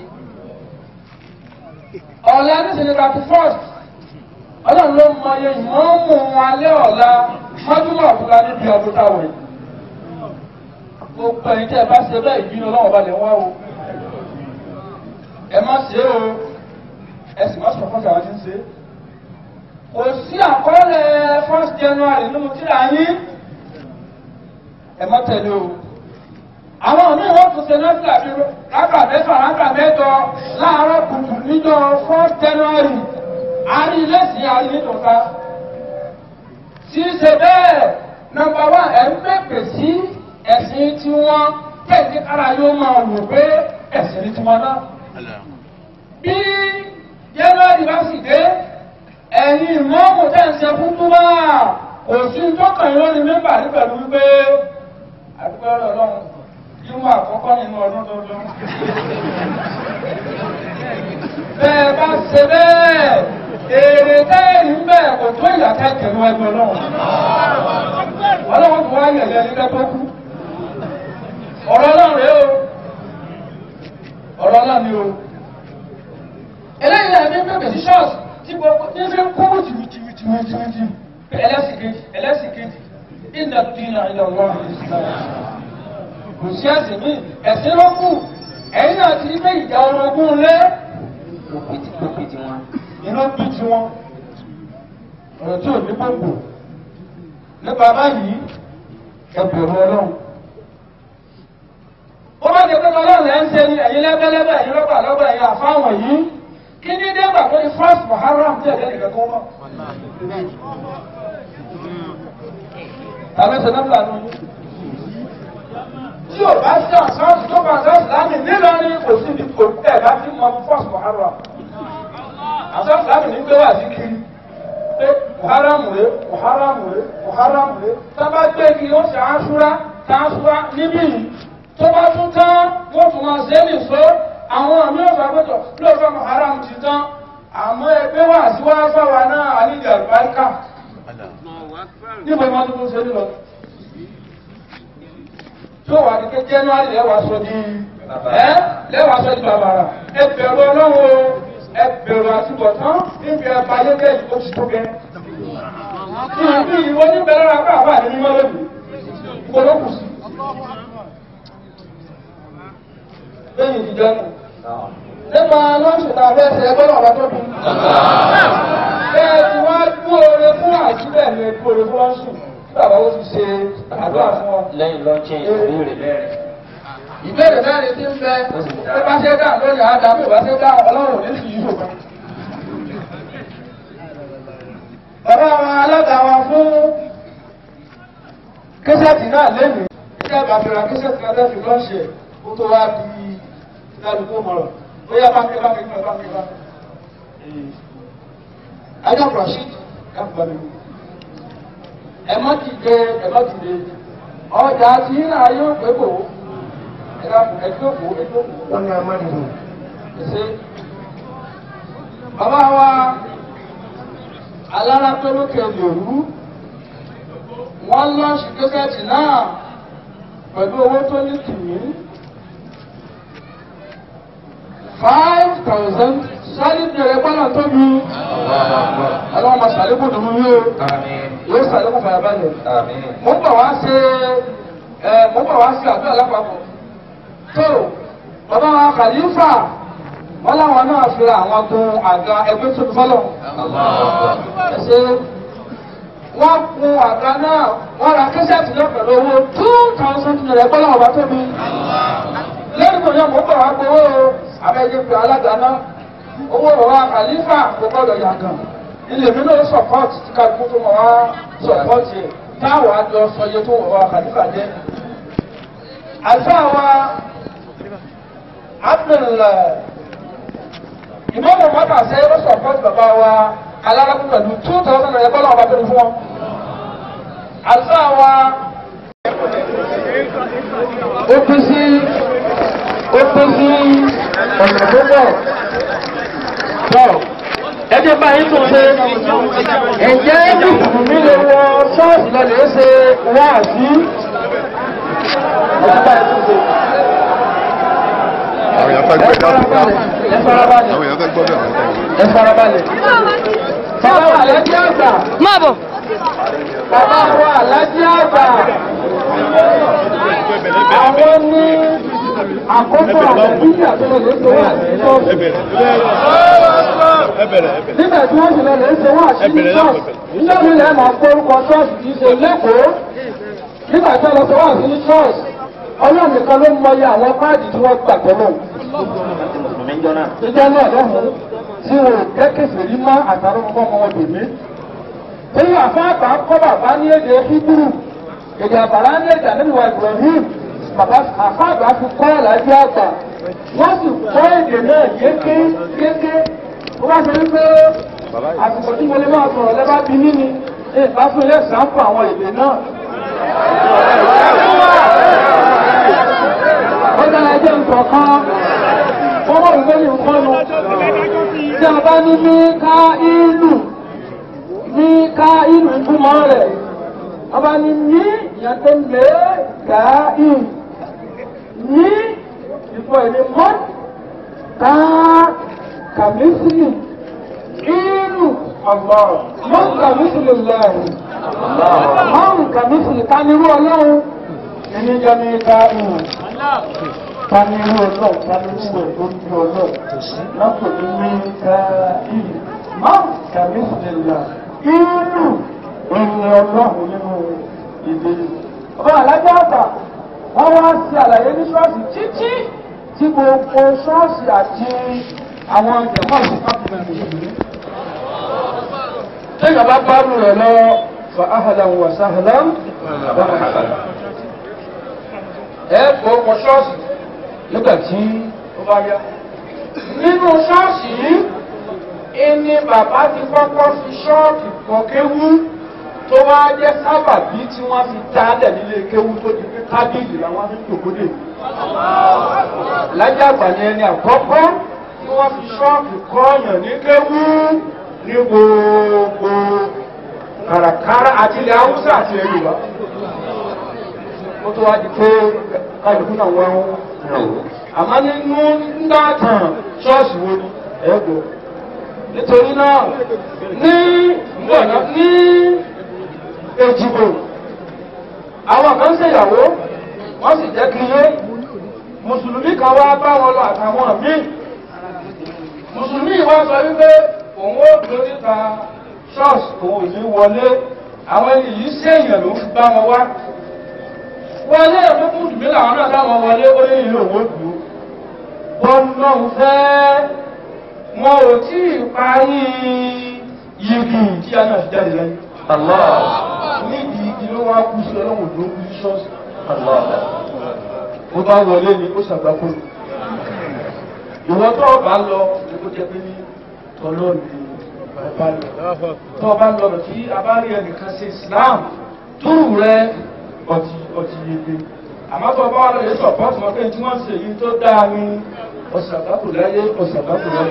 ọ̀la nísìnyí thirty first ọlọ́run ló mọ iye ìmọ̀ọ́mù wọn alẹ́ ọ̀la mọ́júmọ̀ ọ̀túnla níbi ọdún táwọn yìí. gbogbo ẹ̀yin tẹ́ ẹ bá ṣe bẹ́ẹ̀ ìbínú ọlọ́run balẹ̀ wá o. ẹ má ṣe o ẹ sì má sọ̀rọ̀ fọ́ọ̀tì àwọn tí ń ṣe. kò sí àkọọ́lẹ̀ first January nínú tíra yín ẹ má tẹ̀lé o. àwọn míì wọ́n tún ṣe nọ́ọ̀sì àbí rákà mẹ́fà rákà mẹ́jọ láàárọ̀ kùtù níjọ́ four January àárín ilé-ìsìn àárín nítòká. tí í ṣe bẹ́ẹ̀ nọ́mbà wá ẹ̀ ń pèpè sí ẹ̀sìn tiwọn kẹ́ẹ̀kẹ́ kára yóò máa wò pé ẹ̀sìn tiwọn náà. bí January bá sì dé ṣe fún túbà kò sí tọkàn yín lórí mẹ́mbà ní pẹ̀lú wípé àdúgbò ọlọ́run yíwọ́n àkọ́kọ́ nínú ọdún tuntun. bẹ́ẹ̀ bá ṣe bẹ́ẹ̀ èrè táyẹ̀rì ń bẹ̀ kò tó ìyàtọ̀ ìkẹ̀lú ẹgbẹ́ ọlọ́run. ọlọ́run tó wáyé ẹ̀yẹ nígbà tó kú. ọ̀rọ̀ náà rèé o ọ̀rọ̀ náà ni o. eléyìí náà ní pépè sí ṣọ́ọ̀ṣì tí gbogbo ní fi ń kúrú tìwìtìwìtìwìtì ẹlẹ́sìn kejì ẹlẹ́sìn kejì ìnà dínà ìlà wọn kò sí ẹ̀sìn mi ẹ̀sìn ló kù ẹ̀yin náà ti rí pé ìjà orogún lé iná bí ti wọn ọ̀rọ̀ tí ò ní gbogbo nípa báyìí ẹbẹ̀rù ọlọ́run ó bá jẹ pé ọlọ́run ẹ̀ ń ṣe ni ẹ̀yin lẹ́gbẹ́lẹ́gbẹ́ ẹ̀yin lọ́gbà lọ́gbà ẹ̀yin àfáwọn yìí kí ní dẹ́gbà pé ní first muharram tí ẹ̀jẹ̀ nìkan tó mọ̀ tàbí ṣe náà lànà tí o bá ṣe àṣàṣì tó bá ṣàṣì láàmì nílọrin kò sí ibi kò tẹ̀ bá ti mọ first muharram àṣàṣì láàmì ní gbé wà sí kiri pé muharram rè muharram rè muharram rè tá bá gbé kí ó ṣe aṣúra tá aṣúra níbí yìí tó bá tún tán wọ́n tún máa ṣe é nìṣó àwọn àmì ọ̀sán àgbẹ̀tọ̀ lóòótọ́ muharram ti tán àmọ́ ẹgbẹ́ wà sí wá fáwa náà àlejò àlùbáríkà níbo ni wọ́n tún ṣe nílọ. tó wà ní pé january lẹ́wàá sọ di ẹ́ lẹ́wàá sọ di bàbàrà ẹ bẹ̀rù ọlọ́run o ẹ bẹ̀rù àtúbọ̀tán níbi ẹ̀bá ayélujára yìí ó ti tó gẹ́. ìbí ìwọ ní bẹ̀rẹ̀ rà pàápàá àti mímọ́ lónìí ìgbọ́dọ̀ sí. lẹ́yìn ìdíjọ́ nù nípa lọ́sùn náà bẹ́ẹ̀ ṣe ẹgbẹ́ náà wá tó bí. bẹ́ẹ̀ tí wọ́n á kú oore fún àjíbẹ̀ ní kú oore fún lọ́sùn bàbá ó ti ṣe àdúrà fún ọ. lẹ́yìn lọ́ọ̀chìn ìbéèrè mẹ́rin. ìbéèrè mẹ́rin ti ń bẹ bí bá ṣe dá lórí àdá bí bá ṣe dá ọlọ́run ní sí yíyó kan. bàbá wa alága wa fún kẹsẹ̀tì náà lẹ́nu ìjọba àbàfẹ́ra kẹsẹ̀tì náà lẹ́nu lọ́ọ̀ṣẹ̀ kó tó wá di ìdádùkú mọ̀rọ̀ bóyá bá mi bá mi bá mi bá mi. ajá rasheed káfíńbá mi. ẹ má ti jẹ ẹ má ti lè ọjà tí náà yóò pé kò ẹ ká ẹ tó kò ẹ tó kò. wọ́n ní amádìbò. ṣe bàbá wa alára pé lókè lòrú wọ́n lọ́ọ̀ṣì kẹ́kẹ́tì náà pẹ̀lú owó tó ní tìmí five thousand sáré bẹ̀rẹ̀ gbọ́dọ̀ tó mi. ọlọ́run ma sàlékún dùnú yóò yóò sàlékún fàyàbalẹ̀. mo ń bọ̀ wá ṣe ẹ mo ń bọ̀ wá ṣe àdúrà lápapọ̀. tó bàbá wa kàlífà wọn láwọn náà fi àwọn gun àga ẹgbẹ́ tó fọlọ́. ẹ ṣe wọ́n kun àga náà wọ́n ra kẹ́sẹ̀tì náà pẹ̀lú owó two thousand naira gbọ́dọ̀ ọba tó mi. lẹ́yìn tó yẹ mo ń bọ̀ wá gbowó o abẹ́jẹ́ pé alága náà owó bàbá kàlífà kò gbọ́dọ̀ yàgàn ilé mi náà sọ̀pọ́ọ̀tì tí kálukú tó mọ̀ wá sọ̀pọ́ọ̀tì ẹ̀ táwọn àjọ sọ iye tó wọ̀ wá kàlífà jẹ́. àṣà wa abdullahi ìmọ̀mọ̀ mọ́tà ṣe é sọ̀pọ́ọ̀tì bàbá wa alárakú pẹ̀lú two thousand naira bọ́lá ọba tó ní fún wọn. àṣà wa ó pín sí ó pín sí ọ̀nà tó pọ̀. Tọ́ ẹbí báyìí tún ṣe ẹ̀jẹ̀ mùsùlùmí lè wọ ṣọ́ọ̀ṣì lọ lè ṣe wáàsí. Ẹbí báyìí tún ṣe. àwọn èèyàn fẹ́ gbé dáàbò dáàbò Ẹ farabalẹ̀. àwọn èèyàn fẹ́ gbọ́ bẹ́ẹ̀ Ẹ farabalẹ̀. Bàbá wa alájí àgbà. Má bọ̀. Bàbá wa alájí àgbà. Àwọn ní àkókò àtẹ̀bíyì àtẹ̀lẹ̀ lè ṣe wáàsí ṣọ́ọ̀ṣì. nígbà tí wọ́n sì lọ lè ṣe wọ́n àṣírí ṣọ́ọ̀ṣì nítorí ilẹ̀ máa gbórúkọ ṣọ́ọ̀ṣì kì í ṣe lẹ́kọ̀ọ́ nígbà tí wọ́n lọ sọ wọ́n àṣírí ṣọ́ọ̀ṣì ọlọ́run nìkan ló mọyì àwọn páàdì tí wọ́n gbà tọ́lọ̀ ìjọ náà lọ́hùn tí wọn ò kẹ́kẹ̀sì rí mọ́ àtàrà ọmọ ọmọ wọn dèmí èyí àfáàgbà kọ́ bàbá ní èdè híbúrú èdè àbàrá ní èdè àníwá Ibrahim bàbá àfáàgbà fi kọ́ ọ̀làjú àgbà wọ́n sì kọ́ èdè náà yéké yéké wọ́n bá ṣe wípé àsìkò tí mo lè máa sọ̀rọ̀ lẹ́bàá bí mí ni ẹ bá fún ilé ìsàmpù àwọn èdè náà. ó dára ẹjẹ́ nǹkan kan wọ́n mọ̀ wípé ní nǹkan nu tí a bá ní ní ká ìlú ní ká ìlú túmọ̀ rẹ̀ a bá ní ní ìyàtọ̀ lé ká ìlú ní ìfọ̀ ìní mọ́ ká kàmísìlì ìlú mọ́ kàmísìlì lẹ́rù mọ́ kàmísìlì ká nírú ọlọ́run ẹni jẹ́ ní ká ìlú tani irú ọlọ́run tani irú ẹ̀ tó ń bí ọlọ́run lọ́pọ̀ ní ní ká ìlú máa kàmí sílẹ̀ ìlú ẹni ọlọ́run nínú ìdè ọba alájọ àgbà wọ́n wá sí àlàyé ní ṣọ́ọ̀ṣì títí tí gbogbo ṣọ́ọ̀ṣì àti àwọn jẹ̀mọ́ ìṣèkápẹ́ mùsùlùmí. Téèyàn bá bá rú rẹ̀ lọ fa ahlan wa sahlan ẹ kó ọkọ̀ ṣọ́ọ̀ṣì nígbà tí ó bá yá. nínú ṣọ́ọ̀ṣì yìí ẹni bàbá ti kọ́kọ́ fi ṣọ́ọ̀kì kan kéwú tó wá jẹ́ sábàbí tí wọ́n fi dálẹ̀ nílé kéwú tó di pé tábìlì làwọn fi ń tòkódè. lájà àgbà ni ẹni àkọ́kọ́ tí wọ́n fi ṣọ́ọ̀kì kọ́ọ̀yàn ní kéwú ní gbogbo kàràkàrà àti ilẹ̀ haúsá àti ilẹ̀ yorùbá ó tó wá di pé kálukú náà wọ́n ń rò ó. àmọ́ nínú ńlá tàn ṣọ́ọ̀ṣì wo ni ẹ̀gbọ́. nítorí náà ní gbọ̀nà ní èjìgbò àwọn kan ṣèyàwó wọ́n sì jẹ́ kí yé mùsùlùmí kan wá bá wọn lọ àtàwọn míì mùsùlùmí wá sọ wípé òun ó dúró níta ṣọ́ọ̀ṣì òun ò ní wọlé àwọn ẹni yìí ṣèyàn ló fi bá wọn wá wọlé ẹ̀fọ́ fún ìdùnnú làwọn náà táwọn wọlé ó ní ìlú òwò dùn wọn náà fẹ́ wọn ò tí ì parí yìgì tí a náà fi jáde lẹ́yìn. nídìí igi ló wá kú sí ọlọ́run tó kú sí ṣọ́ọ̀ṣì. ó bá wọlé ni ó ṣàgbákò ní. ìwọ tó o bá lọ ní kó jẹ pé ní tọ́lọ́ ni ọba lọ. tó o bá lọ lọ sí abárí ẹnìkan ṣe Islam túrù rẹ ọtí ọtí yege àmọ́ tó bá wà lóye sọ̀pọ̀tì wọn pé tí wọ́n ṣe èyí tó dáa ní ọ̀sàbátò láyé ọ̀sàbátò láyé.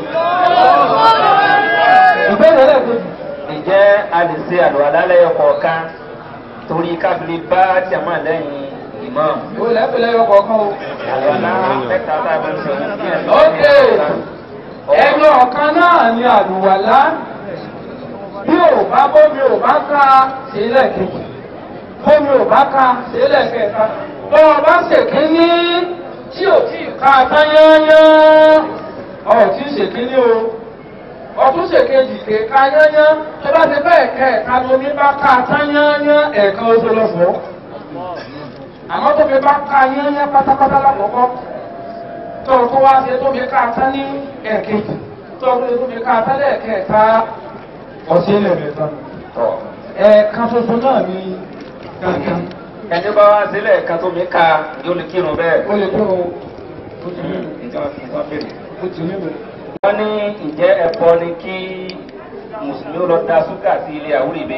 ìbéèrè lẹ́ẹ̀kejì. Ǹjẹ́ a lè ṣe àlùwàlá lẹ́yọ kọ̀ọ̀kan torí kábílì bá jàmá lẹ́yìn ìmọ̀? ìwé lẹ́pẹ̀lẹ́ yọ kọ̀ọ̀kan o. Àlùwàlá mẹ́ta tá a bá ń sọ ní bí ẹ̀ ókè ẹgbẹ́ ọ̀kan náà ni àlùwàlá bí ò bá bómi ò bá ká sílẹ̀ kejì bómi ò bá ká sílẹ̀ kẹta bọ́ ọ bá ṣèkíní tí ò tí ì ká tán yányán ọ̀ tí ì ṣèkíní o ọtún ṣèkejì ké ká yányán tó bá ti bẹ́ẹ̀ kẹ́ ẹ̀ka lómi bá ká tán yányán ẹ̀ẹ̀kan oṣù lọ́fọ̀ọ́ àmọ́ tó fi bá ká yányán pátápátá lákòókò tó tó wá ṣe tó fi ká tán ní ẹ̀ẹ̀kejì tó tó fi ká tán lẹ́ẹ̀kẹta ọ̀sẹ̀ lẹ́ẹ̀mẹ́ta ẹ̀ẹ̀kan ṣoṣo náà ni kankan Ẹni bá wá sílẹ̀ kan tó mi ka yóò lè kírun bẹ́ẹ̀. ó lè tó o ó ti mímu Ìjọba fi wọ́n bèrè. ó ti mímu. Wọ́n ní ǹjẹ́ ẹ̀bọ ni kí Mùsùlùmí ó lọ da ṣúgà sí ilé àwúrèbe?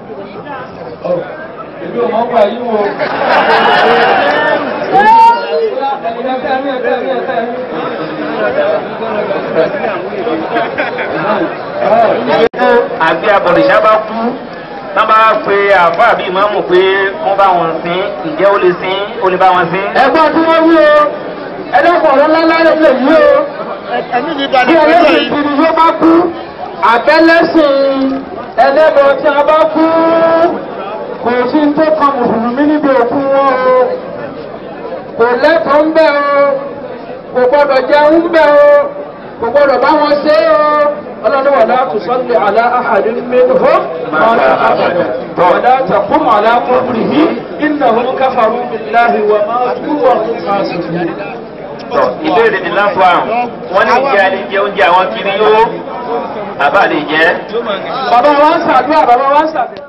Èmi ò mọ̀ pa yí wo. Àgbẹ̀ abọ̀rìṣà bá kú, tán bá pe àfọ́ àbí ìmáàmù pé wọ́n bá wọn sin, ǹjẹ́ ó lè sin, ó lè bá wọn sin? Ẹ̀gbọ́n tí wọ́n wí o, ẹlẹ́kọ̀ọ́ ọ̀rọ̀ ńlá lè lè yí o. ẹ̀mí mi Bí balẹ̀ pẹ̀lú ẹlẹ́sìn ẹ̀yìn. kiri yóò bá kú, àbẹ́lẹ́sìn ẹlẹ́bọ tí a bá kú, kò sí tó kan mùsùlùmí níbi òkú wọn o. Kò lẹ́tọ̀ọ́ ń bẹ̀ o, kò gbọ́dọ̀ jẹun ń bẹ̀ o, kò gbọ́dọ̀ bá wọn ṣe o. Ọlọ́run wà láti sọ́lé àlá àhàdín minhum mọ́lá àbàdà. Wàlá taqum àlá qabrihi innahum kafaru billahi wa matu wa hum fasiqun. Tọ́ ìbéèrè ní láǹfọ̀ àrùn. Wọ́n ní ìjẹ́ alẹ́ jẹ oúnjẹ àwọn kiri yó. Àbá lè jẹ́. Bàbá wa ń ṣàdúrà, bàbá wa ń ṣàdúrà.